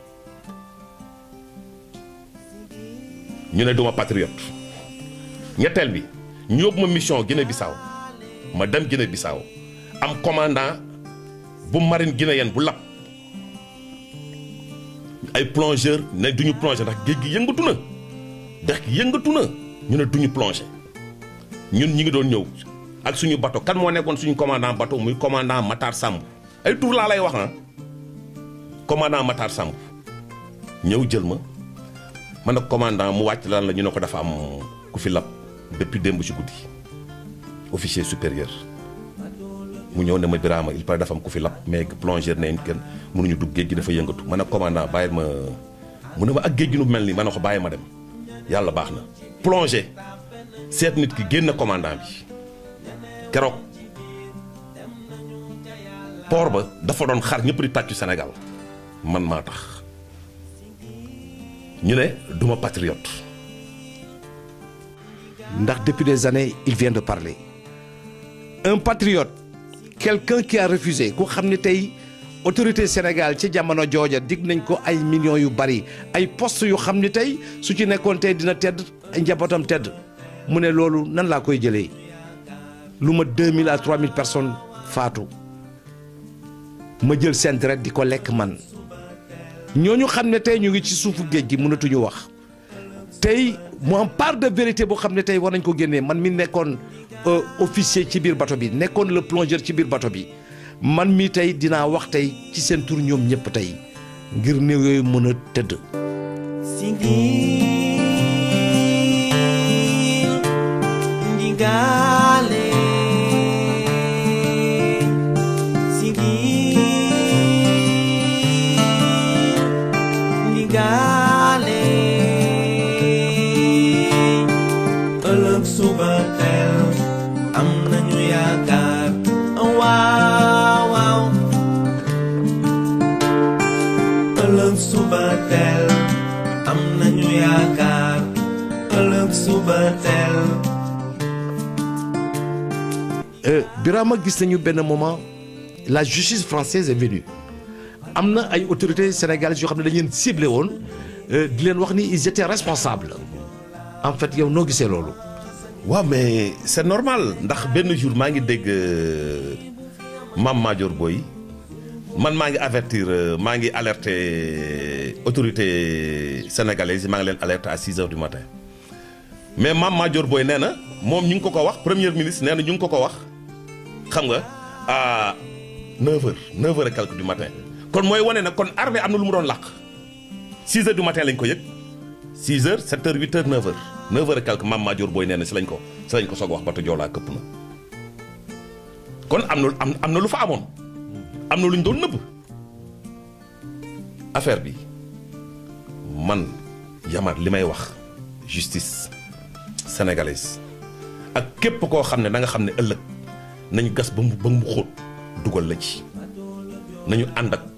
ñu ne duma patriote ñetteel bi ñu yóbbu ma mission Guinée Bissau ma dem Guinée Bissau am commandant bu marine guinéenne bu lab ay plongeur ne duñu plongé ndax géej gi yëngatu na dex gi yëngatu na ñu ne duñu plongé ñun ñi ngi doon ñëw ak suñu bateau kan moo nekkoon suñu commandant bateau muy commandant Matar Samb ay tur laa lay wax ah commandant Matar Samb ñëw jël ma man nag commandant mu wàcc lan la ñu ne ko dafa am ku fi lab depuis démb ci guddi officier supérieur mu ñëw ne ma Birama il paraît dafa am ku fi lab mais plongeur ne kenn mënuñu dugg géej gi dafa yëngatu ma ne commandant bàyyil ma mu ne ma ak géej gi nu mel nii ma ne ko bàyyi ma dem yàlla baax na plongé seet nit ki génn commandant bi keroog port ba dafa doon xar ñëpp di tàccu Sénégal man maa tax ñu ne duma patriote ndax depuis des années il vient de parler un patriote quelqu'un qui a refusé ku xam ne tey autorité Sénégal ci jamono jooja dig nañ ko ay millions yu bari ay postes yu xam ne tey su ci nekkoon tey dina tedd ay njabootam tedd mu ne loolu nan laa koy jëlee lu ma 2000 à 3000 personnes faatu ma jël seen deret di ko lekk man ñooñu xam ne tey ñu ngi ci suufu géej gi mënatuñu wax tey mu am part de vérité boo xam ne tey war nañ ko génnee man mi nekkoon officier ci biir bato bi nekkoon le plongeur ci biir bato bi man mi tey dinaa wax tey ci seen tur ñoom ñëpp tey ngir néew yooyu mën a tëdd. Sigil ndigale Sigil ndigale ëllëg suba teel am nañu yaakaar waaw waaw ëllëg suba teel am nañu yaakaar ëllëg suba teel Birama gis nañu benn moment la justice française est venue am na ay autorités sénégalaises yoo xam ne dañu leen ciblé woon di leen wax ni ils étaient responsables en fait yow noo gisee loolu. waaw mais c'est normal ndax benn jour maa ngi dégg Mame Madior Boye man maa ngi avertir maa ngi alerter autorité sénégalaise yi maa ngi leen alerter à 6 heures du matin mais Mame Madior Boye nee na moom ñu ngi ko ko wax premier ministre nee na ñu ngi ko ko wax xam nga à 9 heures 9 heures et quelques du matin kon mooy wane na kon armée am na lu mu doon làq 6 heures du matin lañ ko yëg 6 heures 7 heures 8 heures 9 heures 9 heures et quelques Mame Madior Boye nee na si lañ ko si lañ ko soog wax bato Joola këpp na kon am na am am na lu fa amoon am na lu ñu doon nëbb affaire bi man Yamar li may wax justice sénégalaise ak képp koo xam ne da nga xam ne ëllëg nañu gas ba mu ba mu xóot dugal la ci nañu ànd ak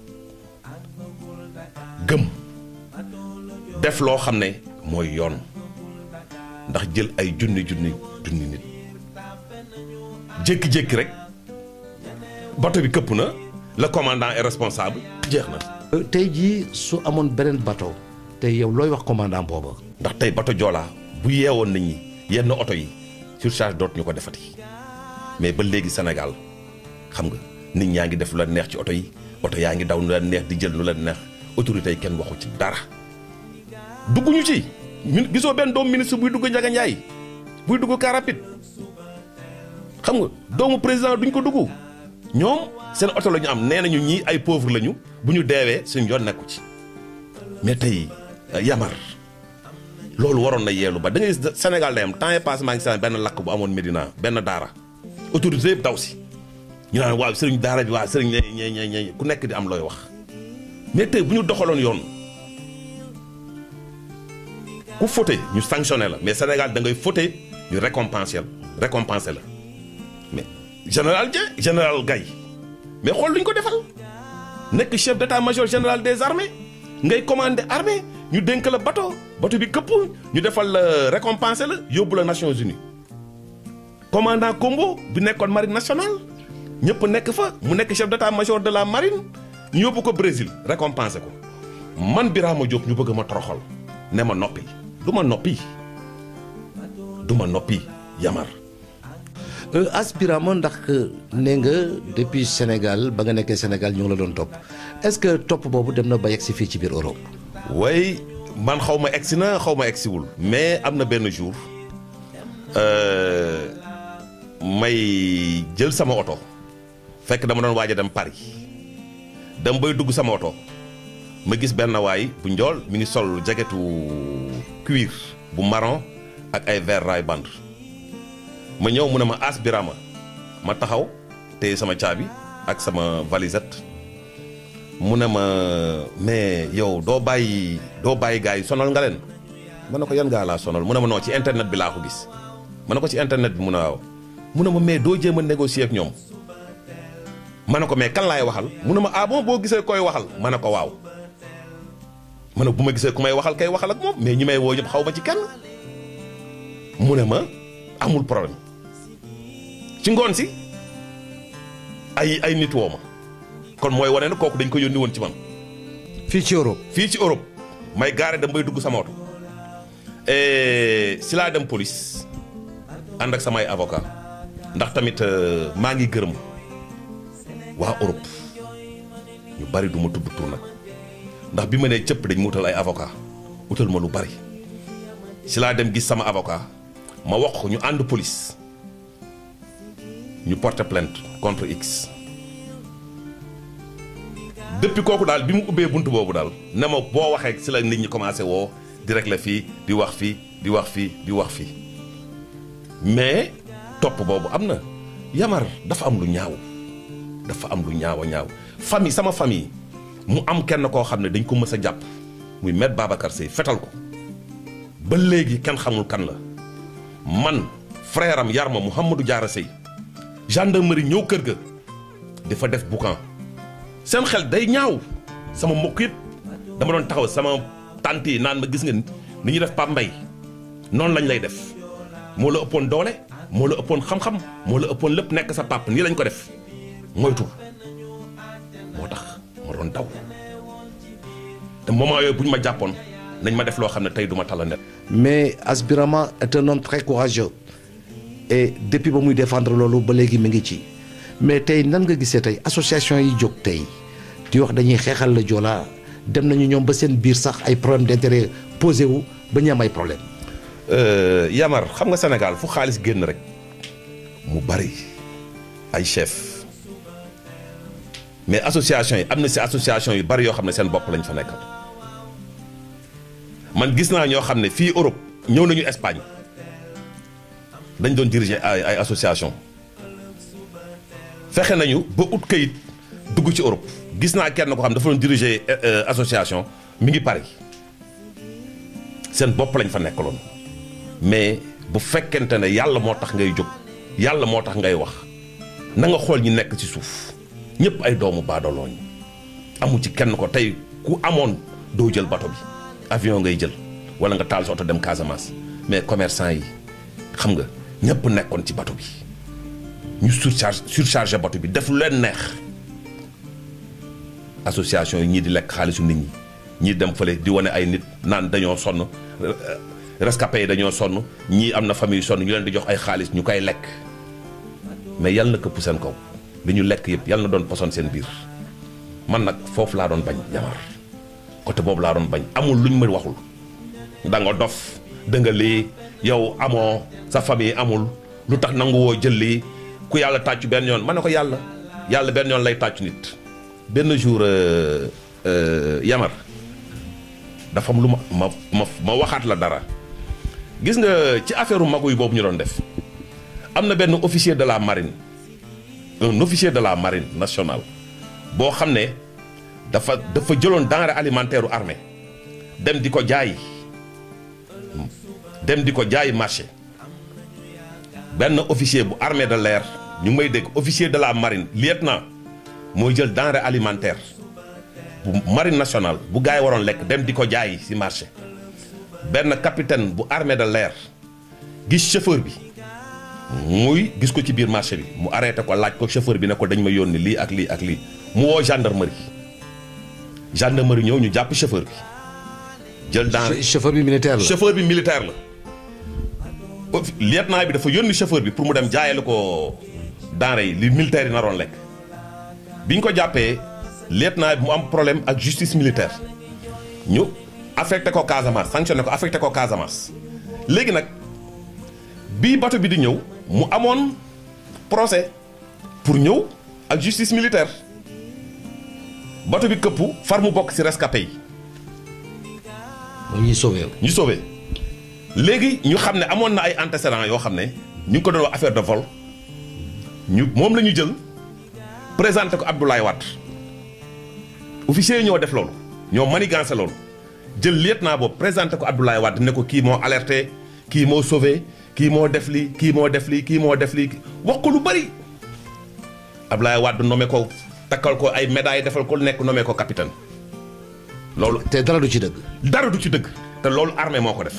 gëm def loo xam ne mooy yoon ndax jël ay junni junni junni nit jékki-jékki rek bato bi këpp na le commandant est responsable jeex na. tey jii su amoon beneen bateau tey yow looy wax commandant booba. ndax tey bato Joola bu yeewoon nit ñi yenn oto yi surcharge dootuñu ko defati mais ba léegi Sénégal xam nga nit ñaa ngi def lu la neex ci oto yi oto yaa ngi daw nu la neex di jël nu la neex autorités yi kenn waxu ci dara dugguñu ci min gisoo benn doomu ministre buy dugg Ndiaga Ndiaye buy dugg car rapide xam nga doomu président duñ ko dugg ñoom seen oto la ñu am nee nañu ñii ay pauvre lañu bu ñu deewee suñ yoon nekku ci mais tey Yamar loolu waroon na yeelu ba da ngay gis Sénégal day am temps est passé maa ngi seen benn lakk bu amoon Médina benn daara autorité yëpp daw si ñu naan waaw sëriñ daara bi waaw sëriñ ñe ñe ñe ku nekk di am looy wax mais tey bu ñu doxaloon yoon ku fauté ñu sanctionné la mais Sénégal da ngay fauté ñu récompensé la récompensé la mais général Dieng général Gaye mais xool lu ñu ko defal nekk chef d'état-major général des armées ngay commandé armée ñu dénk la bateau bateau bi këpp ñu defal la récompensé la yóbbu la Nations Unies commandant Combo bi nekkoon marine nationale ñëpp nekk fa mu nekk chef d'état-major de la marine ñu yóbbu ko Brésil récompensé ko man Birama Diop ñu bëgg ma toroxal ne ma noppi du ma noppi du ma noppi Yamar aspirama ndax nee nga depuis Sénégal ba nga nekkee Sénégal ñu ngi la doon topp est-ce que topp boobu dem na ba yegg si fii ci biir Europe. way man xaw ma egsi na xaw ma egsiwul mais am na benn jour may jël sama oto fekk dama doon waaj a dem Paris dem bay dugg sama oto ma gis benn waay bu njool mi ngi sol jaketu cuir bu marron ak ay verre raay band ma ñëw mu ne ma as Birama ma taxaw te sama caabi ak sama valisette mu ne ma mais yow doo bàyyi doo bàyyi gars yi sonal nga leen ma ne ko yan gaa laa sonal mu ne ma non ci internet bi laa ko gis ma ne ko ci internet bi mu ne waaw mu ne ma mais doo jéem a négocier ak ñoom ma ne ko mais kan laay waxal mu ne ma ah bon boo gisee koy waxal ma ne ko waaw ma ne bu ma gisee ku may waxal kay waxal ak moom mais ñi may woo ñëpp xaw ma ci kenn mu ne ma amul problème ci ngoon si ay ay nit woo ma kon mooy wane ne kooku dañ ko yónni woon ci man fii ci Europe fii ci Europe may gaare dem bay dugg sama oto si laa dem police ànd ak samay avocat ndax tamit euh, maa ngi gërëm waa Europe ñu bari du ma tudd tur nag ndax bi ma nee cëpp dañ mu utal ay avocat utal ma lu bari si laa dem gis sama avocat ma wax ko ñu ànd police ñu porter plainte contre X depuis kooku daal bi mu ubbee bunt boobu daal ne ma boo waxee si la nit ñi commencé woo di régler fii di wax fii di wax fii di wax fii mais topp boobu am na yamar dafa am lu ñaaw dafa am lu ñaaw a ñaaw famille sama famille mu am kenn koo xam ne dañ ko mës a jàpp muy maître Babacar Seye fetal ko ba léegi kenn xamul kan la man frère am yar ma Mouhamadou Diarra Seye gendarmerie ñëw kër ga dafa def boucan seen xel day ñaaw sama mbokk yëpp dama doon taxaw sama tante yi naan ma gis nga ni ñu def Pape Mbaye noonu lañ lay def moo la ëppoon doole moo la ëppoon xam-xam moo la ëppoon lépp nekk sa pap nii lañ ko def moytu moo tax ma doon daw te moment yooyu bu ñu ma jàppoon nañ ma def loo xam ne tey du ma tala net mais Asbirama est un homme très courageux et depuis ba muy défendre loolu ba léegi mi ngi ci mais tey nan nga gisee tey association yi jóg tey di wax dañuy xeexal la Joola dem nañu ñoom ba seen biir sax ay problème d'intérêt posé wu ba ñu am ay problème Yamar xam nga Sénégal fu xaalis génn rek mu bari ay chef mais association yi am na si association yu bari yoo xam ne seen bopp lañ fa nekkal man gis naa ñoo xam ne fii Europe ñëw nañu Espagne dañ doon diriger ay ay association fexe nañu ba ut kayit dugg ci Europe gis naa kenn ko xam dafa doon diriger association mi ngi Paris seen bopp lañ fa nekkaloon mais bu fekkente ne yàlla moo tax ngay jóg yàlla moo tax ngay wax na nga xool ñi nekk ci suuf ñëpp ay doomu baadolooñ amu ci kenn ko tey ku amoon doo jël bato bi avion ngay jël wala nga taal sa oto dem Casamance mais commerçant yi xam nga ñëpp nekkoon ci bato bi ñu surcharge surchargé bato bi def lu leen neex association yi ñii di lekk xaalisu nit ñi ñii dem fële di wane ay nit naan dañoo sonn rescapé yi dañoo sonn ñii am na famille sonn ñu leen di jox ay xaalis ñu koy lekk mais yal na këpp seen kaw li ñu lekk yëpp yal na doon poson seen biir man nag foofu laa doon bañ Yamar côté boobu laa doon bañ amul luñ ma waxul da nga dof da nga lii yow amoo sa famille amul lu tax nangu woo jël lii ku yàlla tàccu benn yoon ma ne ko yàlla yàlla benn yoon lay tàccu nit benn jour Yamar dafa am lu ma ma ma ma waxaat la dara gis nga ci affaire u maguy boobu ñu doon def am na benn officier de la marine un officier de la marine nationale boo xam ne dafa dafa jëloon denrée alimentaire u armée dem di ko jaay dem di ko jaay marché benn officier bu armée de l'air ñu ngi may dégg officier de la marine lieutenant mooy jël denrée alimentaire bu marine nationale bu gars yi waroon lekk dem di ko jaay ci marché benn capitaine bu armée de l'air gis chauffeur bi muy gis ko ci biir marché bi mu arrêté ko laaj ko chauffeur bi ne ko dañ ma yónni lii ak lii ak lii mu woo gendarmerie gendarmerie ñëw ñu jàpp chauffeur bi jël denrée chauffeur bi militaire la chauffeur bi militaire la lieutenant bi dafa yónni chauffeur bi pour mu dem jaayale ko denrée yi li militaire yi naroon lekk bi ñu ko jàppee lieutenant bi mu am problème ak justice militaire ñu affecté ko Casamance sanctionné ko affecté ko Casamance léegi nag bii bato bi di ñëw mu amoon procès pour ñëw ak justice militaire bato bi këppu far mu bokk ci rescapé yi mooy ñuy sauvé ñu sauvé léegi ñu xam ne amoon na ay antécédents yoo xam ne ñu ngi ko doon wax affaire de vol ñu moom la ñu jël présenté ko Abdoulaye Wade officier yi ñoo def loolu ñoo manigancé loolu jël lieutenant boobu présenté ko Abdoulaye Wade ne ko kii moo alerté kii moo sauvé kii moo def lii kii moo def lii kii moo def lii wax ko lu bari Abdoulaye Wade nommé ko takkal ko ay médailles defal ko lu nekk nommé ko capitaine loolu te dara du ci dëgg. dara du ci dëgg te loolu armée moo ko def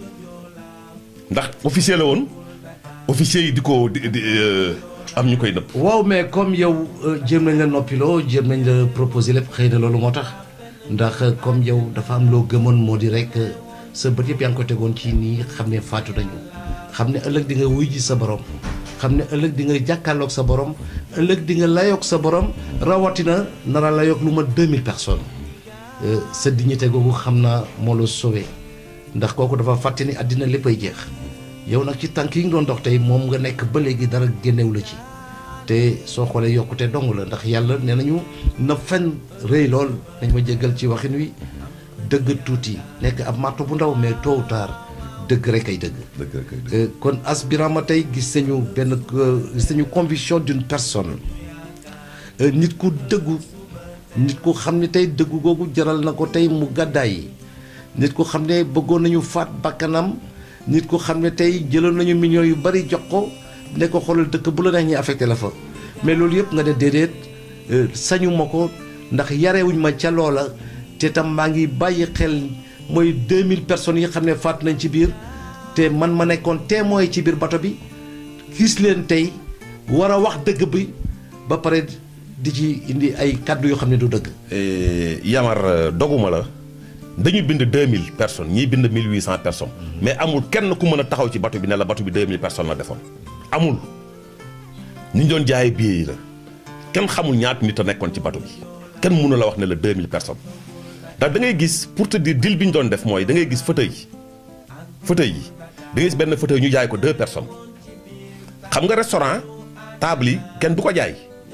ndax officier la woon officier yi di ko di di euh, am ñu koy nëpp waaw mais comme yow euh, jéem nañ la noppiloo jéem nañ la proposer lépp xëy na loolu moo tax ndax euh, comme yow dafa am loo gëmoon moo di rek euh, sa bët yëpp yaa ngi ko tegoon ci nii xam ne faatu nañu xam ne ëllëg di nga wuy ji sa borom xam ne ëllëg di nga jàkkaarloog sa borom ëllëg di nga layoog sa borom rawatina nara layoog lu ma 2000 personnes Euh, sa dignité googu xam naa moo la sauvé ndax kooku dafa fàtte ni àddina léppay jeex yow nag ci tànk yi nga doon dox tey moom nga nekk ba léegi dara génnewu la ci te soo xoolee yokkute dong la ndax yàlla nee nañu na fen rëy lool nañ ma jéggal ci waxin wi dëgg tuuti nekk ab marto bu ndaw mais tôt ou tard dëgg rek ay dëgg. dëgg rek ay dëgg. Euh, kon As Birama tey gis nañu benn euh, gis nañu conviction d'une personne Euh, nit ku dëggu nit ku xam ne tey dëggu googu jaral na ko tey mu gàddaay nit ku xam ne bëggoon nañu faat bakkanam nit ku xam ne tey jëloon nañu millions yu bari jox ko ne ko xoolal dëkk bu la neex ñi affecté la fa mais loolu yëpp nga ne déedéet euh, sañu ma ko ndax yarewuñ ma ca loola te tam maa ngi bàyyi xel mooy 2000 personnes yi xam ne faat nañ ci biir te man ma nekkoon témoin ci biir bato bi gis leen tey war a wax dëgg bi ba pare di ci indi ay kàddu yoo xam ne du dëgg. Eh, Yamar euh, doguma la dañu bind 2000 personnes ñii bind 1800 personnes mais amul kenn ku mën a taxaw ci bato bi ne la bato bi 2000 personnes la defoon amul ñi ñu doon jaayee billets yi la kenn xamul ñaata nit a nekkoon ci bato bi kenn mënu la wax ne la 2000 personnes ndax da ngay gis pour te dire deal bi ñu doon def mooy da ngay gis fauteuil yi fauteuil yi da ngay gis benn fauteuil ñu jaay ko deux personnes xam nga restaurant table yi kenn du ko jaay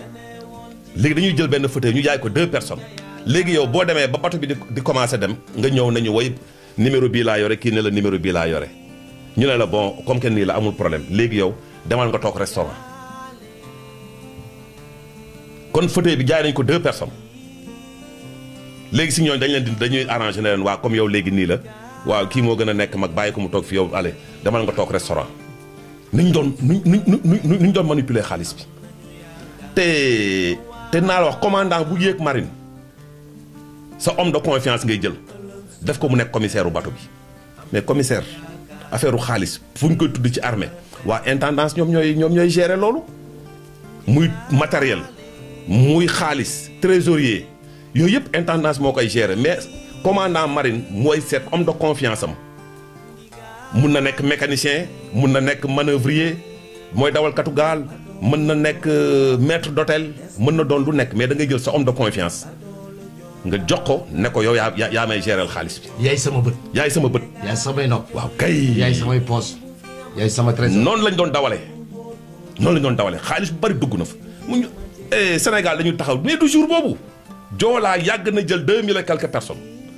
léegi dañuy jël benn fauteuil ñu jaay ko deux personnes léegi yow boo demee ba bato bi di di commencé dem nga ñëw nañu woy numéro bii laa yore kii ne la numéro bii laa yore ñu ne la bon comme que nii la amul problème léegi yow demal nga toog restaurant kon fauteuil bi jaay nañ ko deux personnes léegi si ñooñu dañ leen di dañuy arrangé ne leen waa comme yow léegi nii la waaw kii moo gën a nekk mag bàyyi ko mu toog fi yow allez demal nga toog restaurant ni ñu doon nu nu nu nu ñu doon manipuler xaalis bi te te naa la wax commandant bu yéeg marine sa homme de confiance ngay jël def ko mu nekk commissaire u bato bi mais commissaire affaire u xaalis fu ñu koy tudd ci armée waa intendance ñoom ñooy ñoom ñooy gérer loolu muy matériel muy xaalis trésorier yooyu yëpp intendance moo koy gérer mais commandant marine mooy seet homme de confiance am mun na nekk mécanicien mun na nekk manœuvrier mooy dawalkatu gaal mën na nekk euh, maître d'hôtel mën na doon lu nekk mais da ngay jël sa homme de confiance nga jox ko ne ko yow yaa yaa yaa may gérer xaalis bi yaay sama bët yaay sama bët yaay samay nopp waaw kay yaay samay poos yaay sama trésor noonu lañ doon dawalee noonu lañ doon dawalee xaalis bu bari dugg na fa mu ñu eh, Sénégal dañu taxaw mais du jour boobu joolaa yàgg na jël deux mille et quelques personnes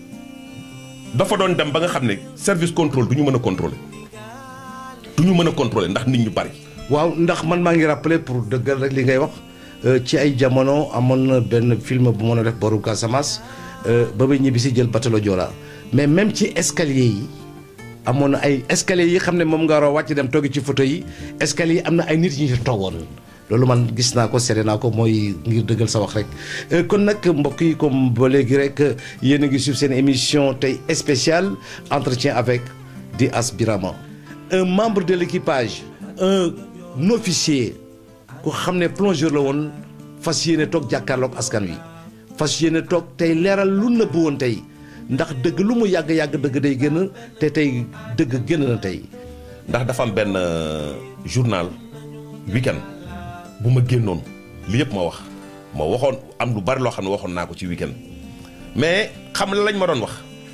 dafa doon dem ba nga xam ne service contrôle du ñu mën a contrôler du ñu mën a contrôler ndax nit ñu bari waaw ndax man maa ngi rappelé pour dëggal rek li ngay wax euh, ci ay jamono amoon na benn film bu mën a def boru Casamance euh, ba muy ñibbi si jël batalo Joola mais même ci escalier yi amoon na ay escalier yi xam ne moom nga war a wàcc dem toogi ci photo yi escalier yi am na ay nit ñu ci toogoon loolu man gis naa ko seede naa ko mooy ngir dëggal sa wax rek Euh, kon nag mbokk yi comme ba léegi rek euh, yéen a ngi suivre seen émission tey spéciale entretien avec di As Birama un membre de l'équipage un officier ku xam ne plongeur la woon fas yéene toog jàkkaarloog askan wi fas yéene toog tey leeral lu nëbb woon tey ndax dëgg lu mu yàgg-yàgg dëgg day génn te tey dëgg génn na tey ndax dafa am benn euh, journal weekend bu ma génnoon li yëpp ma wax ma waxoon am lu bari loo xam ne waxoon naa ko ci weekend mais xam la lañ ma doon wax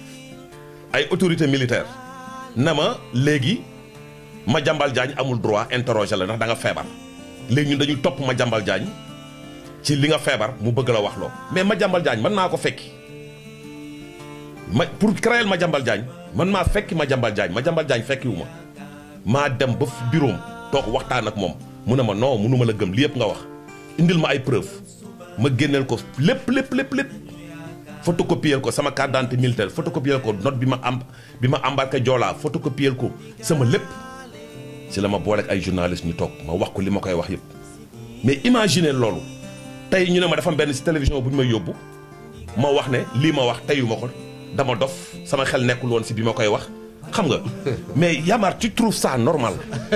ay autorité militaire na ma léegi Madiambal Diagne amul droit interroger la ndax da nga feebar léegi ñun dañuy topp Madiambal Diagne ci li nga feebar mu bëgg la wax loo mais Madiambal Diagne mën naa ko fekki ma pour créer Madiambal Diagne man maa fekki Madiambal Diagne Madiambal Diagne fekkiwu ma maa dem ba bureau toog waxtaan ak moom mu ne ma non mënuma la gëm li yëpp nga wax indil ma ay preuve ma génneel ko lépp lépp lépp lépp photocopier ko sama carte d'identité militaire photocopier ko note bi ma am bi ma embarqué Joola photocopier ko sama lépp si la ma booleeg ay journaliste ñu toog ma wax ko li ma koy wax yëpp mais imaginez loolu tey ñu ne ma dafa am benn si télévision bu ñu may yóbbu ma wax ne lii ma wax teyuma ko dama dof sama xel nekkul woon si bi ma koy wax xam nga mais Yamar tu trouves ça normal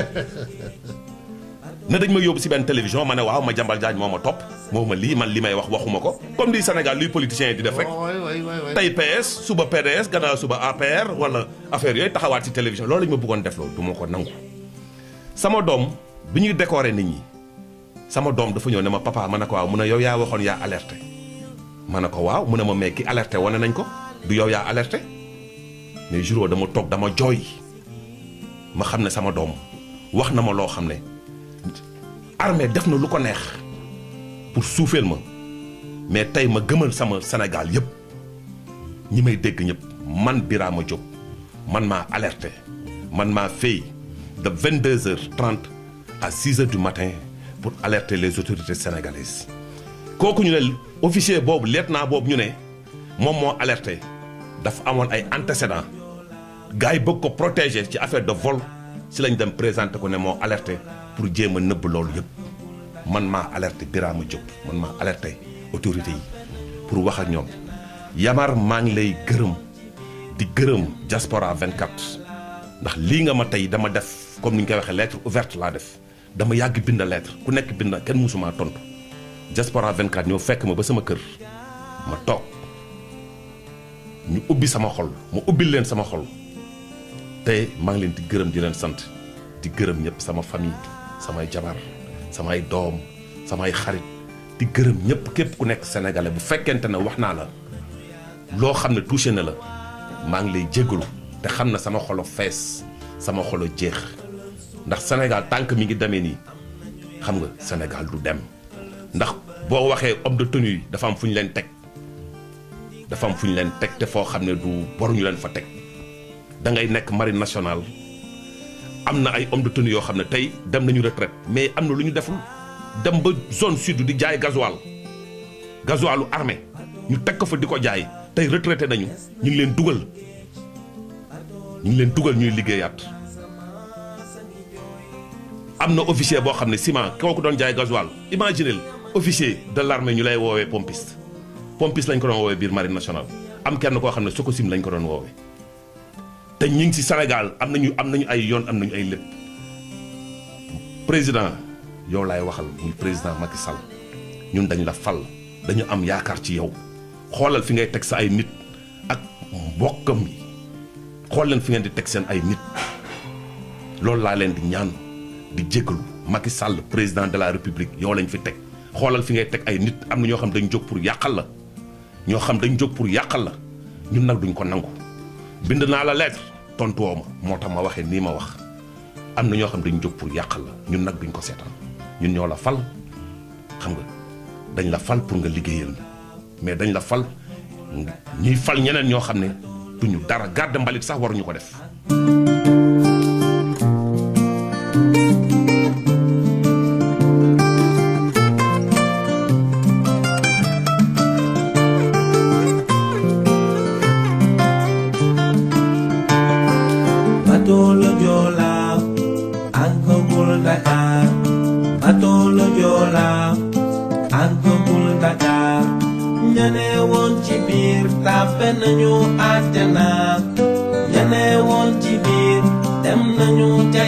ne dañ ma yóbbu si benn télévision ma ne waaw ma jambal jaaj moo ma topp moo ma lii man li may wax waxuma ko comme di Sénégal luy politiciens yi di def rek tey PS suba PDS gannaaw suba APR wala affaire yooyu taxawaat ci télévision loolu lañ ma bëggoon def loolu du ma ko nangu sama doom bi ñuy décorer nit ñi sama doom dafa ñëw ne ma papa ma ne ko waaw mu ne yow yaa waxoon yaa alerté ma ne ko waaw mu ne ma mais ki alerté wane nañ ko du yow yaa alerté mais jour dama toog dama jooy ma xam ne sama doom wax na ma loo xam ne armée def na lu ko neex pour suufeel ma mais tey ma gëmal sama Sénégal yëpp ñi may dégg ñëpp man Birama Diop man maa alerté man maa fay de 22 heures 30 à 6 heures du matin pour alerter les autorités sénégalaises kooku ñu ne officier boobu lieutenant boobu ñu ne moom moo alerté dafa amoon ay antécédents gars yi bëgg ko protéger ci affaire de vol si lañ dem présenter ko ne moo alerté pour jéem a nëbb loolu yëpp man maa alerté Birama Diop man maa alerté autorités yi pour wax ak ñoom Yamar maa ngi lay gërëm di gërëm Diaspora 24 ndax lii nga ma tey dama def comme ni ñu koy waxee lettre ouverte laa def dama yàgg bind lettre ku nekk bind kenn mësumaa tontu Diaspora 24 ñoo fekk ma ba sama kër ma toog ñu ubbi sama xol ma ubbil leen sama xol te maa ngi leen di gërëm di leen sant di gërëm ñëpp sama famille samay jabar samay doom samay xarit di gërëm ñëpp képp ku nekk sénégalais bu fekkente ne wax naa la loo xam ne touché na la maa ngi lay jéggalu te xam na sama xolo fees sama xolo jeex ndax Sénégal tànk mi ngi demee nii xam nga Sénégal du dem ndax boo waxee homme de tenue yi dafa am fu ñu leen teg dafa am fu ñu leen teg te foo xam ne du waruñu leen fa teg da ngay nekk marine nationale am na ay homme de tenue yoo xam ne tey dem nañu retraite mais am na lu ñu deful dem ba zone sud di jaay gasoil gasoilu armée ñu teg ko fa di ko jaay tey retraité nañu ñu ngi leen dugal ñu ngi leen dugal ñuy liggéeyaat am na officier boo xam ne ciment kooku doon jaay gasoil imaginez officier de l'armée ñu lay woowee pompiste pompiste lañ ko doon woowee biir marine nationale am kenn koo xam ne Sococim lañ ko doon woowee te ñu ngi ci Sénégal am nañu am nañu ay yoon am nañu ay lépp président yow laay waxal muy président Macky Sall ñun dañ la fal dañu am yaakaar ci yow xoolal fi ngay teg sa ay nit ak mbokkam yi xool leen fi ngeen di teg seen ay nit loolu laa leen di ñaan di jéggalu Macky Sall président de la république yow lañ fi teg xoolal fi ngay teg ay nit am na ñoo xam dañ jóg pour yàqal la ñoo xam dañ jóg pour yàqal la ñun nag duñ ko nangu bind naa la lettre tontu woo ma moo tax ma waxee nii ma wax am na ñoo xam dañ jóg pour yàqal la ñun nag duñ ko seetaan ñun ñoo la fal xam nga dañ la fal pour nga liggéeyal mais dañ la fal ñuy fal ñeneen ñoo xam ne duñu dara garde mbalit sax waruñu ko def. bateau le Joola àggagul Dakar bateau le Joola àggagul Dakar ñane woon ci biir tàbbe nañu àjjana ñane woon ci biir dem nañu ca